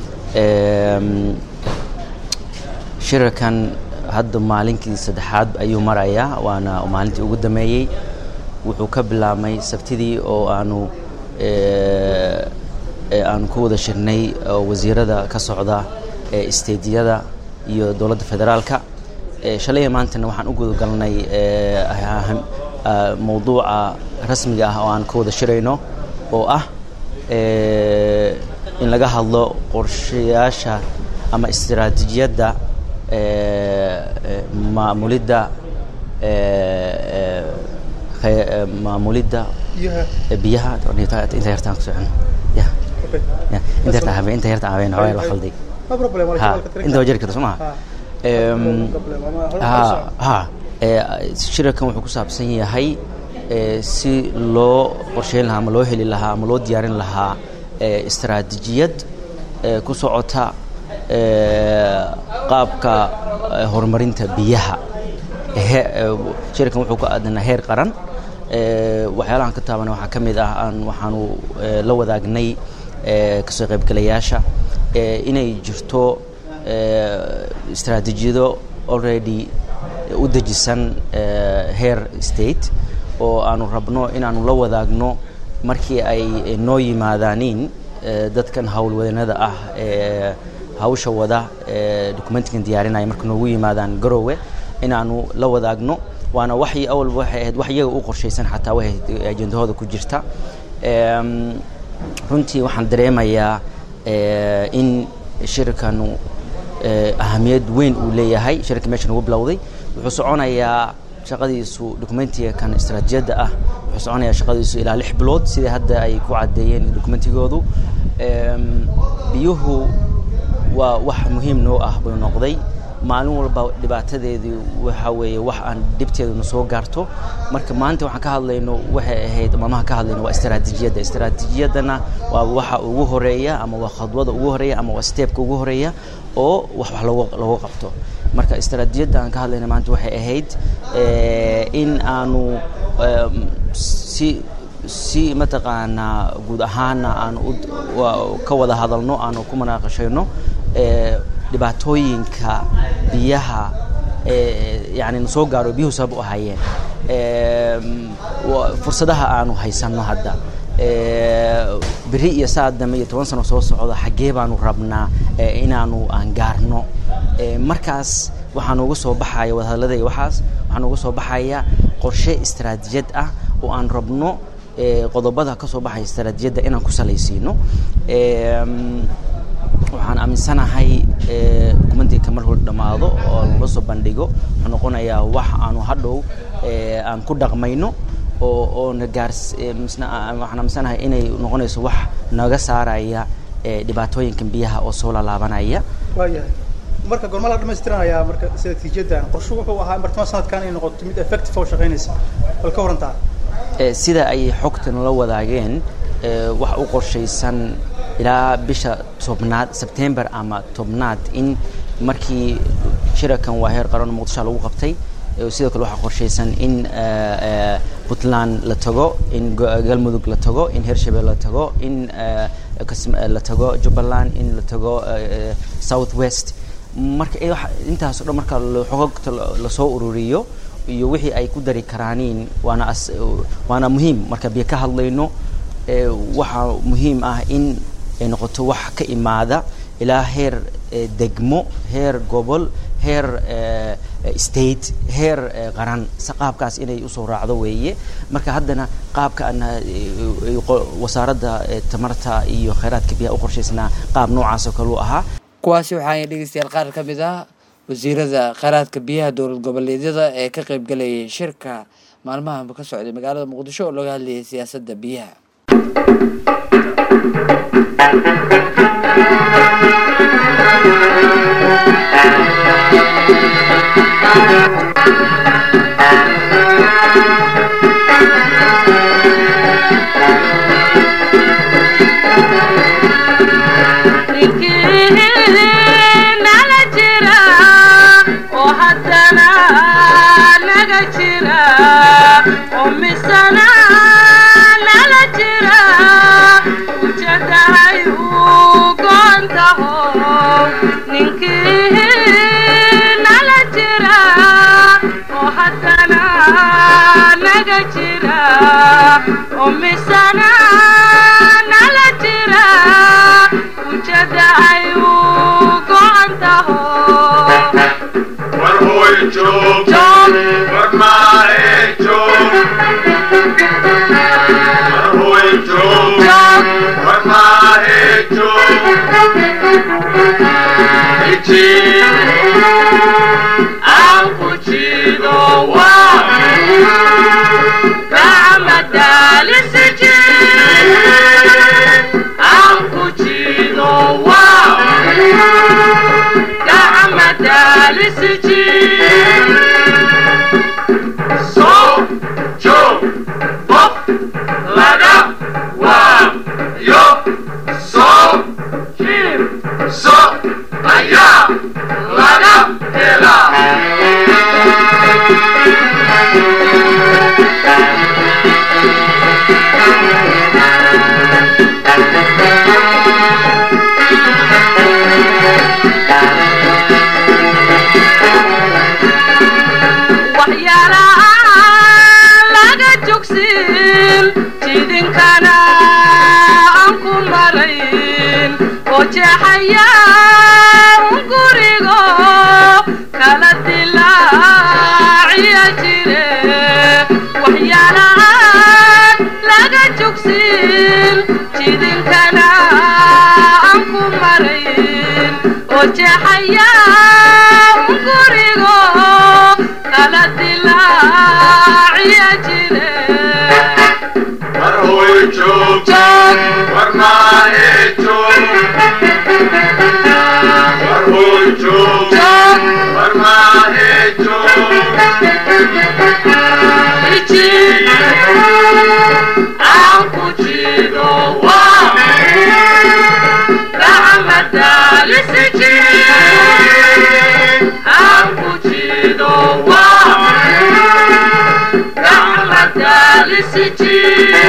Eem, shirarkan hadda maalinkii saddexaad ayuu marayaa waana maalintii ugu dameeyey wuxuu ka bilaabmay sabtidii oo aanu eh, eh, aanu ku wada shirnay oo wasiirada ka socda ee isteediyada iyo dowladda federaalka Eh, shalay iyo maantana waxaan u gudagalnay eh, aham- ah, mowduuca rasmiga ah oo aan ka wada shirayno oo ah eh, in laga hadlo qorshayaasha ama istiraatiijiyadda eh, eh, maamulidda eh, eh, khe- eh, maamulidda biyaha eh, biyaha inta yartaan ku socon ya okay ya inta yartaan habeen inta yartaan habeen haween la khalday no problem waa la ha jawaalka tirin inta waa jiri karta soo maha Ha. Em, No problem, ama hore u ha socon. ha ee, shirarkan wuxuu ku saabsan yahay eh, si loo qorsheyn lahaa ama loo heli lahaa ama loo diyaarin lahaa eh, istaraatijiyad eh, ku socota eh, qaabka eh, horumarinta biyaha He- eh, shirkan wuxuu ku aadanaa heer qaran Eh, waxyaalahan ka taabana waxaa ka mid ah aan waxaanu eh, la wadaagnay eh, kasoo qaybgalayaasha eh, inay jirto eh, istaraatiijiyado already u dejisan eh, heer state oo aanu rabno inaanu la wadaagno markii ay eh, noo yimaadaaniin eh, dadkan howlwadanada ah ee hawsha wada ee documentigan diyaarinaya marka noogu yimaadaan garowe inaanu la wadaagno waana waxii awalba waxay ahayd wax iyaga u qorshaysan xataa waxay ajendahooda ku jirta Em, runtii waxaan dareemayaa eh, in shirkanu eh, ahamiyad weyn uu leeyahay shirka meeshan ugu bilowday wuxuu soconayaa shaqadiisu documentiga kan istaraatijiyadda ah wuxuu soconayaa shaqadiisu ilaa lix bilood sidai hadda ay ku caddeeyeen documentigoodu Em, biyuhu waa wax muhiim noo ah buu noqday maalin walba dhibaatadeedu waxa weeye wax aan dhibteeduna soo gaarto marka maanta waxaan ka hadlayno waxay ahayd maalmaha ka hadlayno waa istaraatijiyadda istaraatijiyaddana waa waxa ugu horeeya ama waa khadwada ugu horeeya ama waa steepka ugu horeeya oo wax wax lagu lagu qabto marka istaraatijiyadda aan ka hadlayna maanta waxay ahayd eh, in aanu em, si si mataqaanaa guud ahaana aan u wa- ka wada hadalno aanu ku munaaqashayno eh, dhibaatooyinka biyaha eh, yani na soo gaaro biyuhu sabab u ahaayeen Em, wa- fursadaha aanu haysanno hadda Eh, beri iyo saad dambe iyo toban sano soo socda xaggee baanu rabnaa eh, inaanu aan gaarno Eh, markaas waxaa nooga soo baxaya wadahadallada iyo waxaas waxaa nooga soo baxaya qorshe istaraatijiyad ah oo aan rabno eh, qodobada ka soo baxaya istaraatijiyadda inaan ku salaysiino Em, waxaan aaminsanahay eh, dokumentiga mar hor dhammaado oo lala soo bandhigo wuxuu noqonayaa wax aanu hadhow eh, aan ku dhaqmayno oo oo na gaars eh, misna aan- waxaan aaminsanahay inay noqonayso wax naga saaraya eh, dhibaatooyinkan biyaha oo soo laalaabanaya waayahay marka goorma la dhammaystiranayaa marka istaraatiijiyaddan qorshu wuxuu ahaa in bartamaha sanadkan ay noqoto mid effective oo shaqaynaysa bal ka warantaa Eh, sida ay xogtan la wadaageen eh, wax u qorshaysan ilaa bisha tobnaad sebtember ama tobnaad in markii shirakan waa heer qaran oo muqdisho lagu qabtay eh, sidoo kale waxaa qorshaysan in eh, eh, puntland la tago in go- galmudug la tago in hirshabelle la tago in eh, Kas- eh, la tago jubbaland in la tago eh, eh, south west marka eh, waxa- intaas oo dhan marka la- xogogta la- lasoo ururiyo iyo wixii ay ku dari karaaniin waana as waana muhiim marka biyo ka hadlayno ee waxaa muhiim ah in ay noqoto wax ka imaada ilaa heer eh, degmo heer gobol heer eh, eh, state heer eh, qaran si qaabkaas inay usoo raacdo weeye marka haddana qaabka aan eh, eh, qo- wasaaradda eh, tamarta iyo kheyraadka biyaha u qorshaysnaa qaab noocaas oo kale u ahaa kuwaasi waxaa dhegeystayaal qaar ka mid ah wasiirada kheyraadka biyaha dowlad goboleedyada ee ka qaybgalayay shirka maalmahanba ka socday magaalada muqdisho oo looga hadlayay siyaasadda biyaha nala jira oo haddana naga jira oo misana nala jira ujeedahay uu goontaho ninkii nala jira oo haddana naga jira oo misana nala jira ujeedahay uu goontaho war hooy joog Joog. war maahe joog war hooy joog Joog. war maahe joog iji aan ku jido waa gacmadaalisi jir aan ku jido waa gacmadaalisi jir soo joog jeexaya gurigo kala dilaaciya jire war hooy joog war maahe joog war hooy joog war maahe joog aan ku jido waa gacmadaalisi jire aan ku jido waa gacmadaalisi jire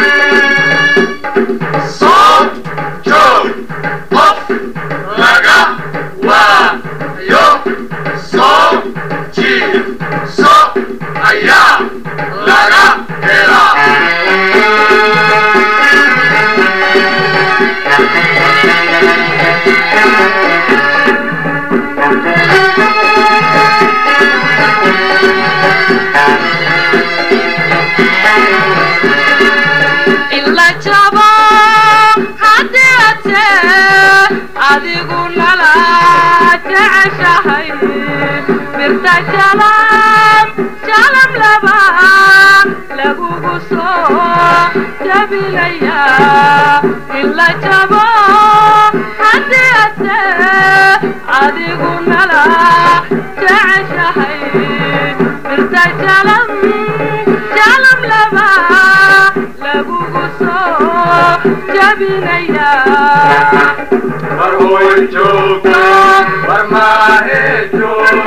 soo joog qof laga waayo soo jiid so ayaa laga helaa ila jabo haddii ate adigu nala jeceshahay birta jalam jalam laba lagugu soo jabinaya ila jabo haddii ate adigu nala jeceshahay birta jalam jalam laba lagugu soo jabinaya war hooy joog war maahe joog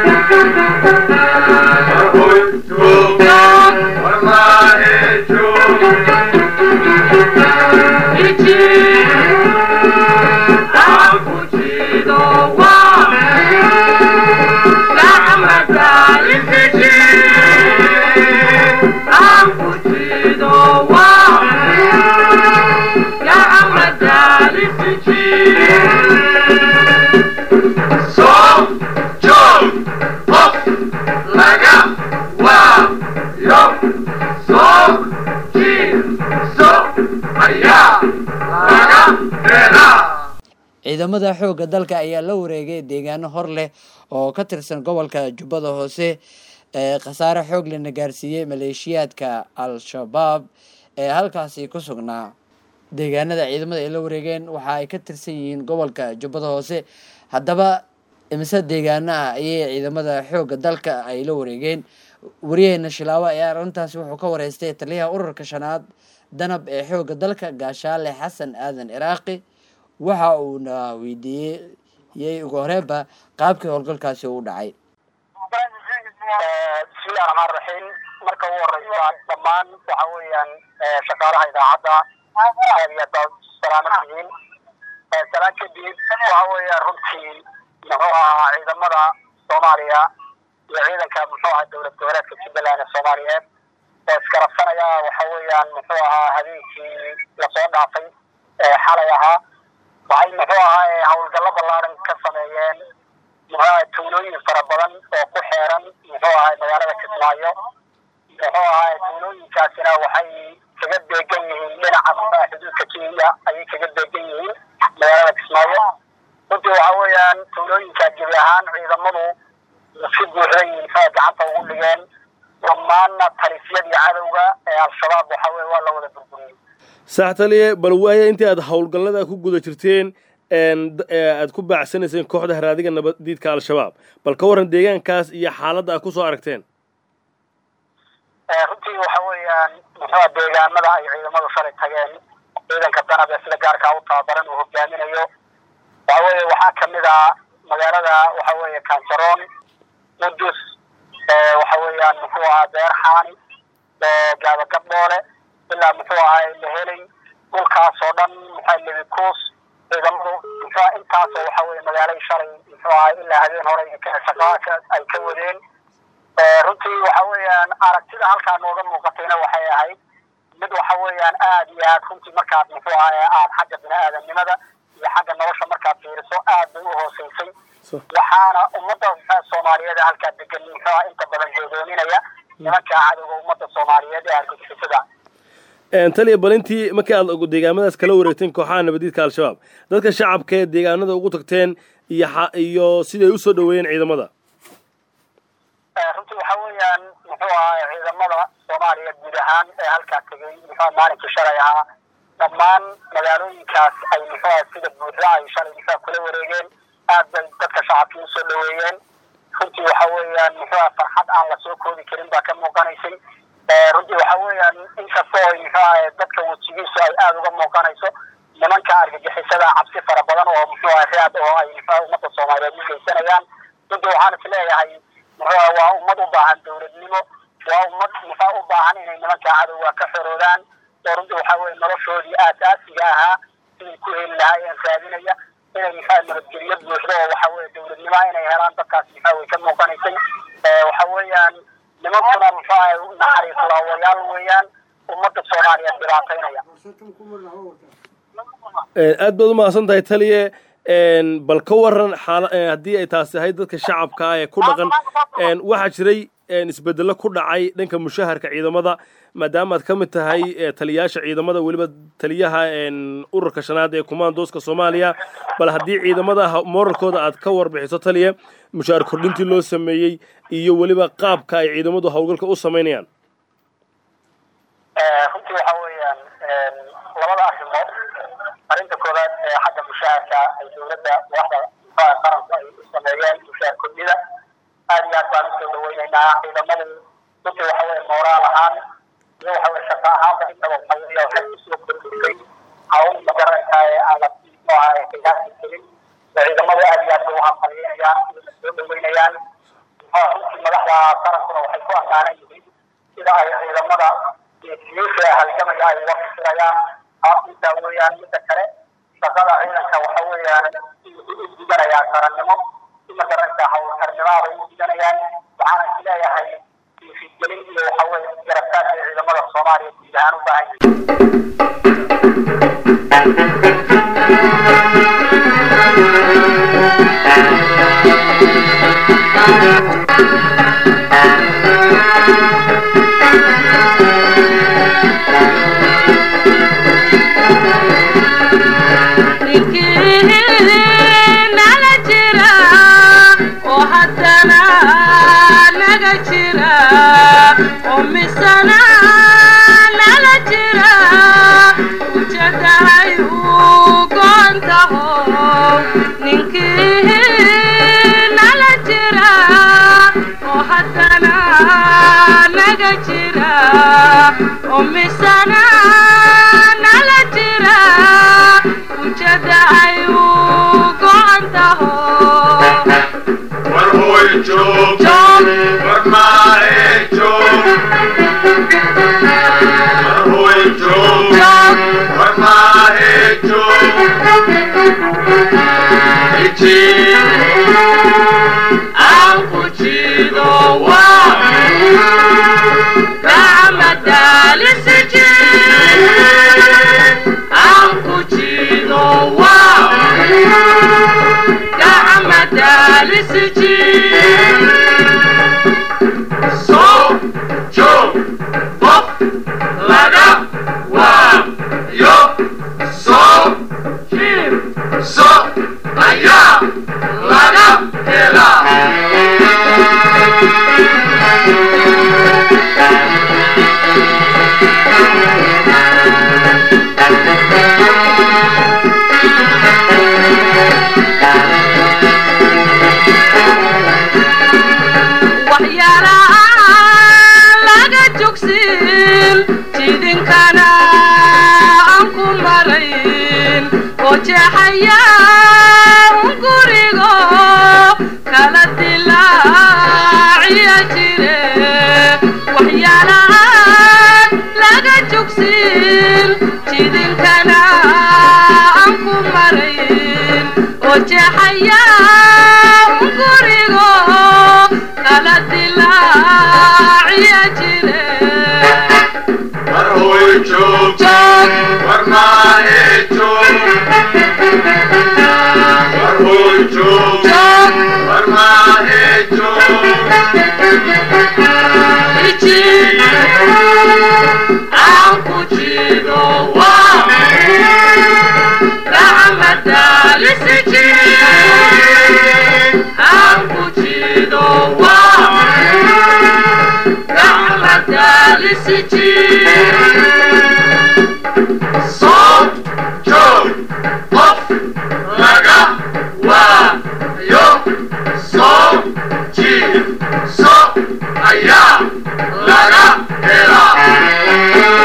war hooy joog war maahe joog iji aan ku jido waa gacmadaalisi jir aan ku jido waa gacmadaalisi jir soo joog qof laga waayo soo jiid so ayaa laga helaa ciidamada xoogga dalka ayaa la wareegay deegaano hor leh oo ka tirsan gobolka jubbada hoose ee khasaare xoog lena gaarsiiyey maleeshiyaadka al-shabaab ee halkaasi ku sugnaa deegaanada ciidamada ay la wareegeen waxa ay ka tirsan yihiin gobolka jubbada hoose haddaba imise deegaano ah ayay ciidamada xoogga dalka ay la wareegeen wariyaheena shilaawo ayaa arrintaasi wuxuu ka wareystay taliyaha ururka shanaad danab ee xoogga dalka gaashaale xasan aadan ciraaqi waxa uuna weydiiyey ugu horeenba qaabkii howlgalkaasi u dhacay bismillahi raxmaan raxiim marka ugu horeysa dhammaan waxa weeyaan shaqaalaha idaacadda aad iyo aad baad salaaman tihiin salaan kadib waxa weeyaan runtii muxuu ahaa ciidamada soomaaliya iyo ciidanka muxuu ahaa dowlad goboleedka jubbaland ee soomaaliyeed oo iskarabsanaya waxa weeyaan muxuu ahaa habeenkii lasoo dhaafay ee xalay ahaa waxay muxuu ahaa howlgallo ballaaran ka sameeyeen muxuu ahaa tuulooyin fara badan oo ku xeeran muxuu ahaa magaalada kismaayo muxuu ahaa tuulooyinkaasina waxay kaga deegan yihiin dhinaca muxuu xuduudka kenya ayay kaga deegan yihiin magaalada kismaayo runtii waxa weeyaan tuulooyinka gebi ahaan ciidamadu si buuxday muxuu gacanta ugu dhigeen dhammaanna talisyadii cadowga ee al-shabaab waxa weye waa la wada burburiyey sax taliye bal waaya intii aad howlgallada ku guda jirteen aad ku baacsanayseen kooxda haraadiga nabadiidka al-shabaab bal ka warran deegaankaas iyo xaaladda aad kusoo aragteen runtii waxa weeyaan muxuu deegaamada ay ciidamadu shalay tageen ciidanka danab ee sida gaarkaa u tababaran uu hogaaminayo waxa weeye waxaa kamid ah magaalada waxa weeye kanjaroon qudus waxa weeyaan muxuu ahaa beer xaani gaabagabdhoole ilaa muxuu ahaa lahelay dhulkaas oo dhan muxuu lebikuus ciidamadu muxuu intaasoo waxa weeye magaalay shalay muxuu ahaa ilaa habeen hore shaqaa ay ka wadeen runtii waxa weeyaan aragtida halkaa nooga muuqatayna waxay ahayd mid waxa weeyaan aad iyo aad runtii markaad muxuu ahaa aad xagga bini aadamnimada iyo xagga nolosha markaad fiiriso aad bay u hooseysay waxaana ummadda soomaaliyeed ee halkaa degan muxuu ahaa inta badan hoogoominaya nimanka cadowga ummadda soomaaliyeed ee argagixisada taliya bal intii markii aad deegaamadaas kala wareegteen kooxaha nabadiidka al-shabaab dadka shacabka ee deegaanada ugu tagteen iyo xa- iyo siday usoo dhaweeyeen ciidamada runtii waxa weeyaan muxuu ahaa ciidamada soomaaliya guud ahaan ee halkaa tegay muxuu maalinkii shalay ahaa dhammaan magaalooyinkaas ay muxuu ahaa sida buuxda ay shalay muxuu kula wareegeen aad bay dadka shacabkii usoo dhaweeyeen runtii waxa weeyaan muxuu ahaa farxad aan lasoo koobi karin baa ka muuqanaysay Eh, runtii waxa weeyaan inkastoo ay muxuu ahaa dadka wejigiisu ay aada uga muuqanayso nimanka argagixisada cabsi fara badan oo muxuu ahaa raad oo ay muxuu ahaa ummadda soomaaliyeed u geysanayaan runtii waxaan is leeyahay muxuu ahaa waa ummad u baahan dowladnimo waa ummad muxuu u baahan inay nimanka cadowga ka xoroodaan oo runtii waxa weeye noloshoodii aasaasiga ahaa siday ku heli lahaayeen raadinaya inay muxuu ahaa nabadgelyo buuxdo oo waxa weeye dowladnimo inay helaan dadkaas muxuu way ka muuqanaysay Eh, waxa weeyaan nimankuna muxuu ahaa naxariis laawayaal weeyaan ummadda soomaaliyeed dhibaataynaya Een, aad baad u mahadsan tahay taliye een, bal ka waran xaala een, haddii ay taasi ahayd dadka shacabka ah ee ku dhaqan een, waxaa jiray een, isbedello ku dhacay dhanka mushaharka ciidamada maadaama aad ka mid tahay ee, taliyayaasha ciidamada weliba taliyaha een, ururka shanaad ee kumaandooska soomaaliya bal haddii ciidamada ha- moralkooda aad ka warbixiso taliye mushaar kordhintii loo sameeyey iyo weliba qaabka ay ciidamadu howlgalka u samaynayaan Eh, runtii waxa weeyaan een, labada arrimood arrinta koowaad ee xagga mushaharka ay dowladda waaxda muxuaha qaranku ay u sameeyeen mushaar kordhida aad iyo aad baan usoo dhaweynaynaa ciidamadu runtii waxa weeye mooraal ahaan iyo waxa weye shaqo ahaanba intaba waxa weeye waxay usoo kordhisay hawl magaranaysa ee aan la muxuu ahaa qiyaasi jirin oo ciidamadu aad iyo aad bay u hamqalyeynayaan iyona soo dhaweynayaan muxuu runtii madaxda qarankuna waxay ku amaanan yihiin sida ay ciidamada geesiyiisha halgamaya ay uga fikirayaan taas intaa weeyaan midda kale shaqada ciidanka waxa weeyaan u diganayaa qarannimo si magaranaysa hawlkarnimaada u diganayaan waxaana is leeyahay dhiirigelin iyo waxa weeye garabtaadka ciidamada soomaaliya guud ahaan u baahan yihiin nala jira oo haddana naga jira oo misana nala jira ujeedahay uu goontaho ninkii nala jira oo haddana naga jira oo misana nala jira ujeedahay uu goontaho war hooy joog war maahe joog war hooy joog war maahe joog iji aan ku jiido waa gacma daalisiji aan ku jiido waa gacma daalisiji soo joog qof laga waa yo soo jiib so ayaa laga helaa waxyaalaha laga jogsin jidinkana aan ku marayn oo jeexaya un gurigo kala dilaaciya jire waxyaalahan laga jogsin jidinkana aan ku marayn oo jeexaya un gurigo kala dilaaciya jire war hooy joog war maahe joog war hooy joog war maahe joog iji aan ku jiido waa gacma daalisiji lisiji soo joog qof laga waayo soo jiifso ayaa laga helaa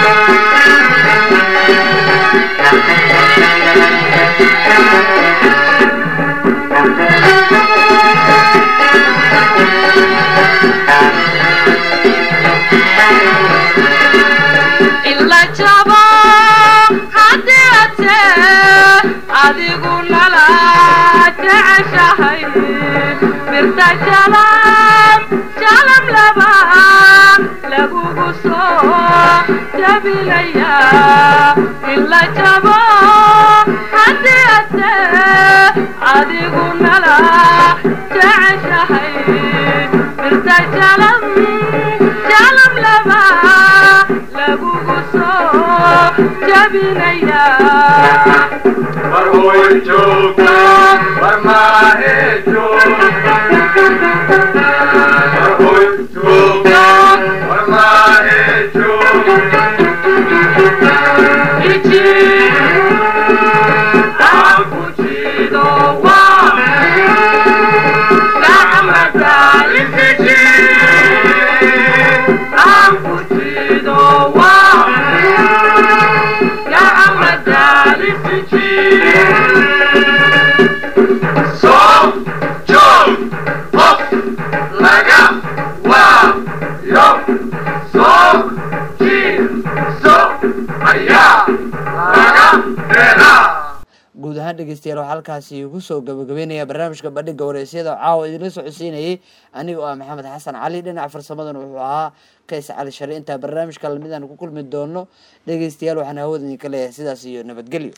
ila jabo haddii ate adigu nala jeceshahay mirta jalam jalam laba lagugu soo jabinaya ila jabo haddii ate adigu nala jeceshahay mirta jalam jalam laba lagugu soo jabinaya war hooy joog war maahe joog war hooy joog war maahe joog iji aan ku jido waa gacmada isiji aan ku jido waa gacmada isiji soo joog qof laga waayo soo jiifso ayaa laga helaa guud ahaan dhegeystayaal waxaa halkaasi ku soo gabagabeynaya barnaamijka bandhiga wareysyada caawa idinla socodsiinayay aniga oo ah maxamed xasan cali dhinaca farsamadana wuxuu ahaa kays cali shari intaa barnaamijka lamidaan ku kulmi doono dhegeystayaal waxaan hawada idinka leeyahay sidaas iyo nabadgelyo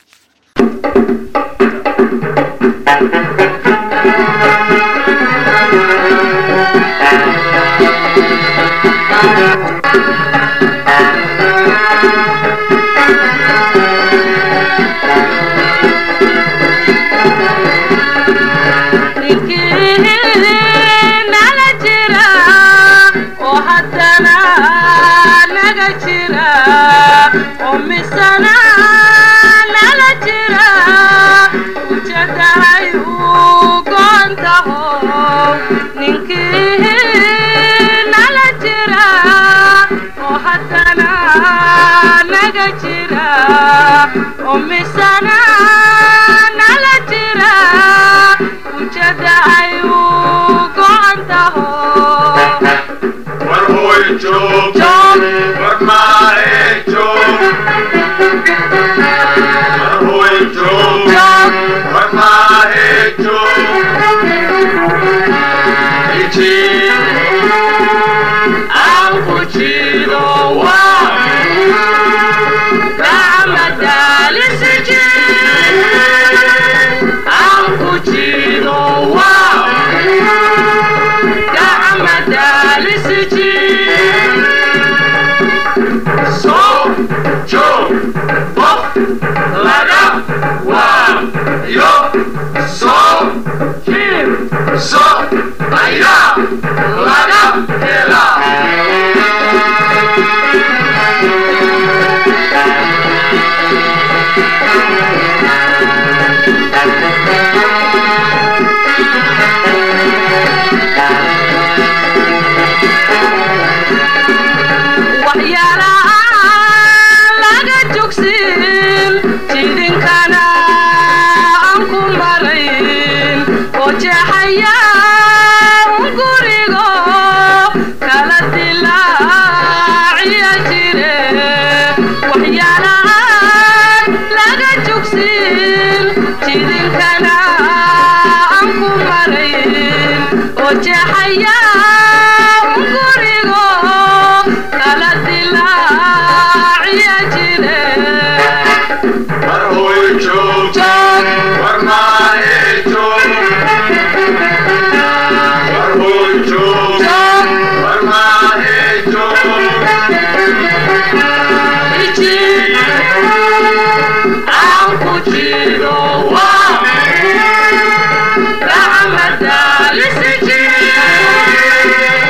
ninkii nala jira oo haddana naga jira oo misana nala jira ujedahay uu goontaho ninkii nala jira oo haddana naga jira oo misana nala jira ujedahay uu goontaho war hooy joog Joog. war maahe joog war hooy joog Joog. war maahe joog iji aan ku jido waa gacmada lisiji aan ku jido waa gacmada lisiji soo joog qof laga waayo soo jiifso ayaa laga helaa waxyaalaha laga jogsin jidinkana aan ku marayn oo jeexaya un gurigo kala dilaaciya jire waxyaalahan laga jogsin jidinkana aan ku marayn oo jeexaya un gurigo kala dilaaciya jire war hooy joog joog war maahe joog war hooy joog joog war maahe joog iji aan ku jido waa gacmada lisiji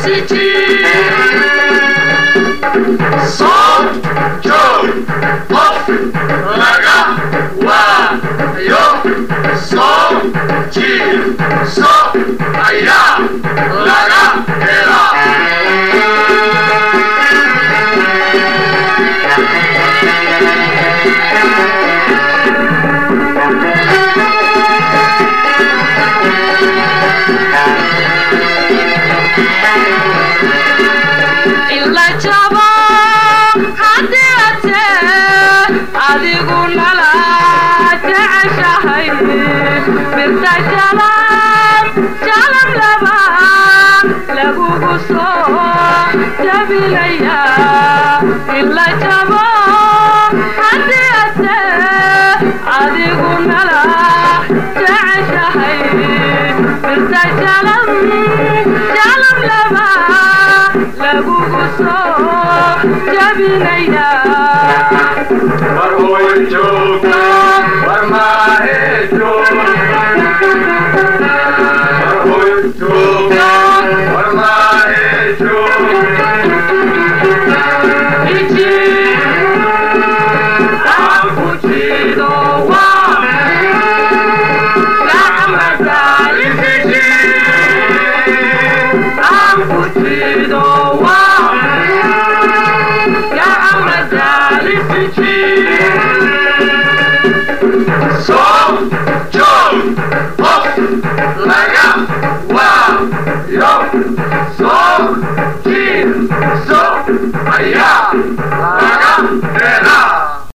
soo joog qof laga waayo soo jiibso ayaa laga helaa ila jabo haddii ate adigu nala jeceshahay birta jalab jalab laba lagugu soo jabinaya ila jabo haddii ate adigu nala jeceshahay birta jalab jalab laba lagugu soo jabinaya war hooy joog war maahe joog war hooy joog war maahe joog iji aan ku jido waa gacmada isiji aan ku jido waa gacmada isiji soo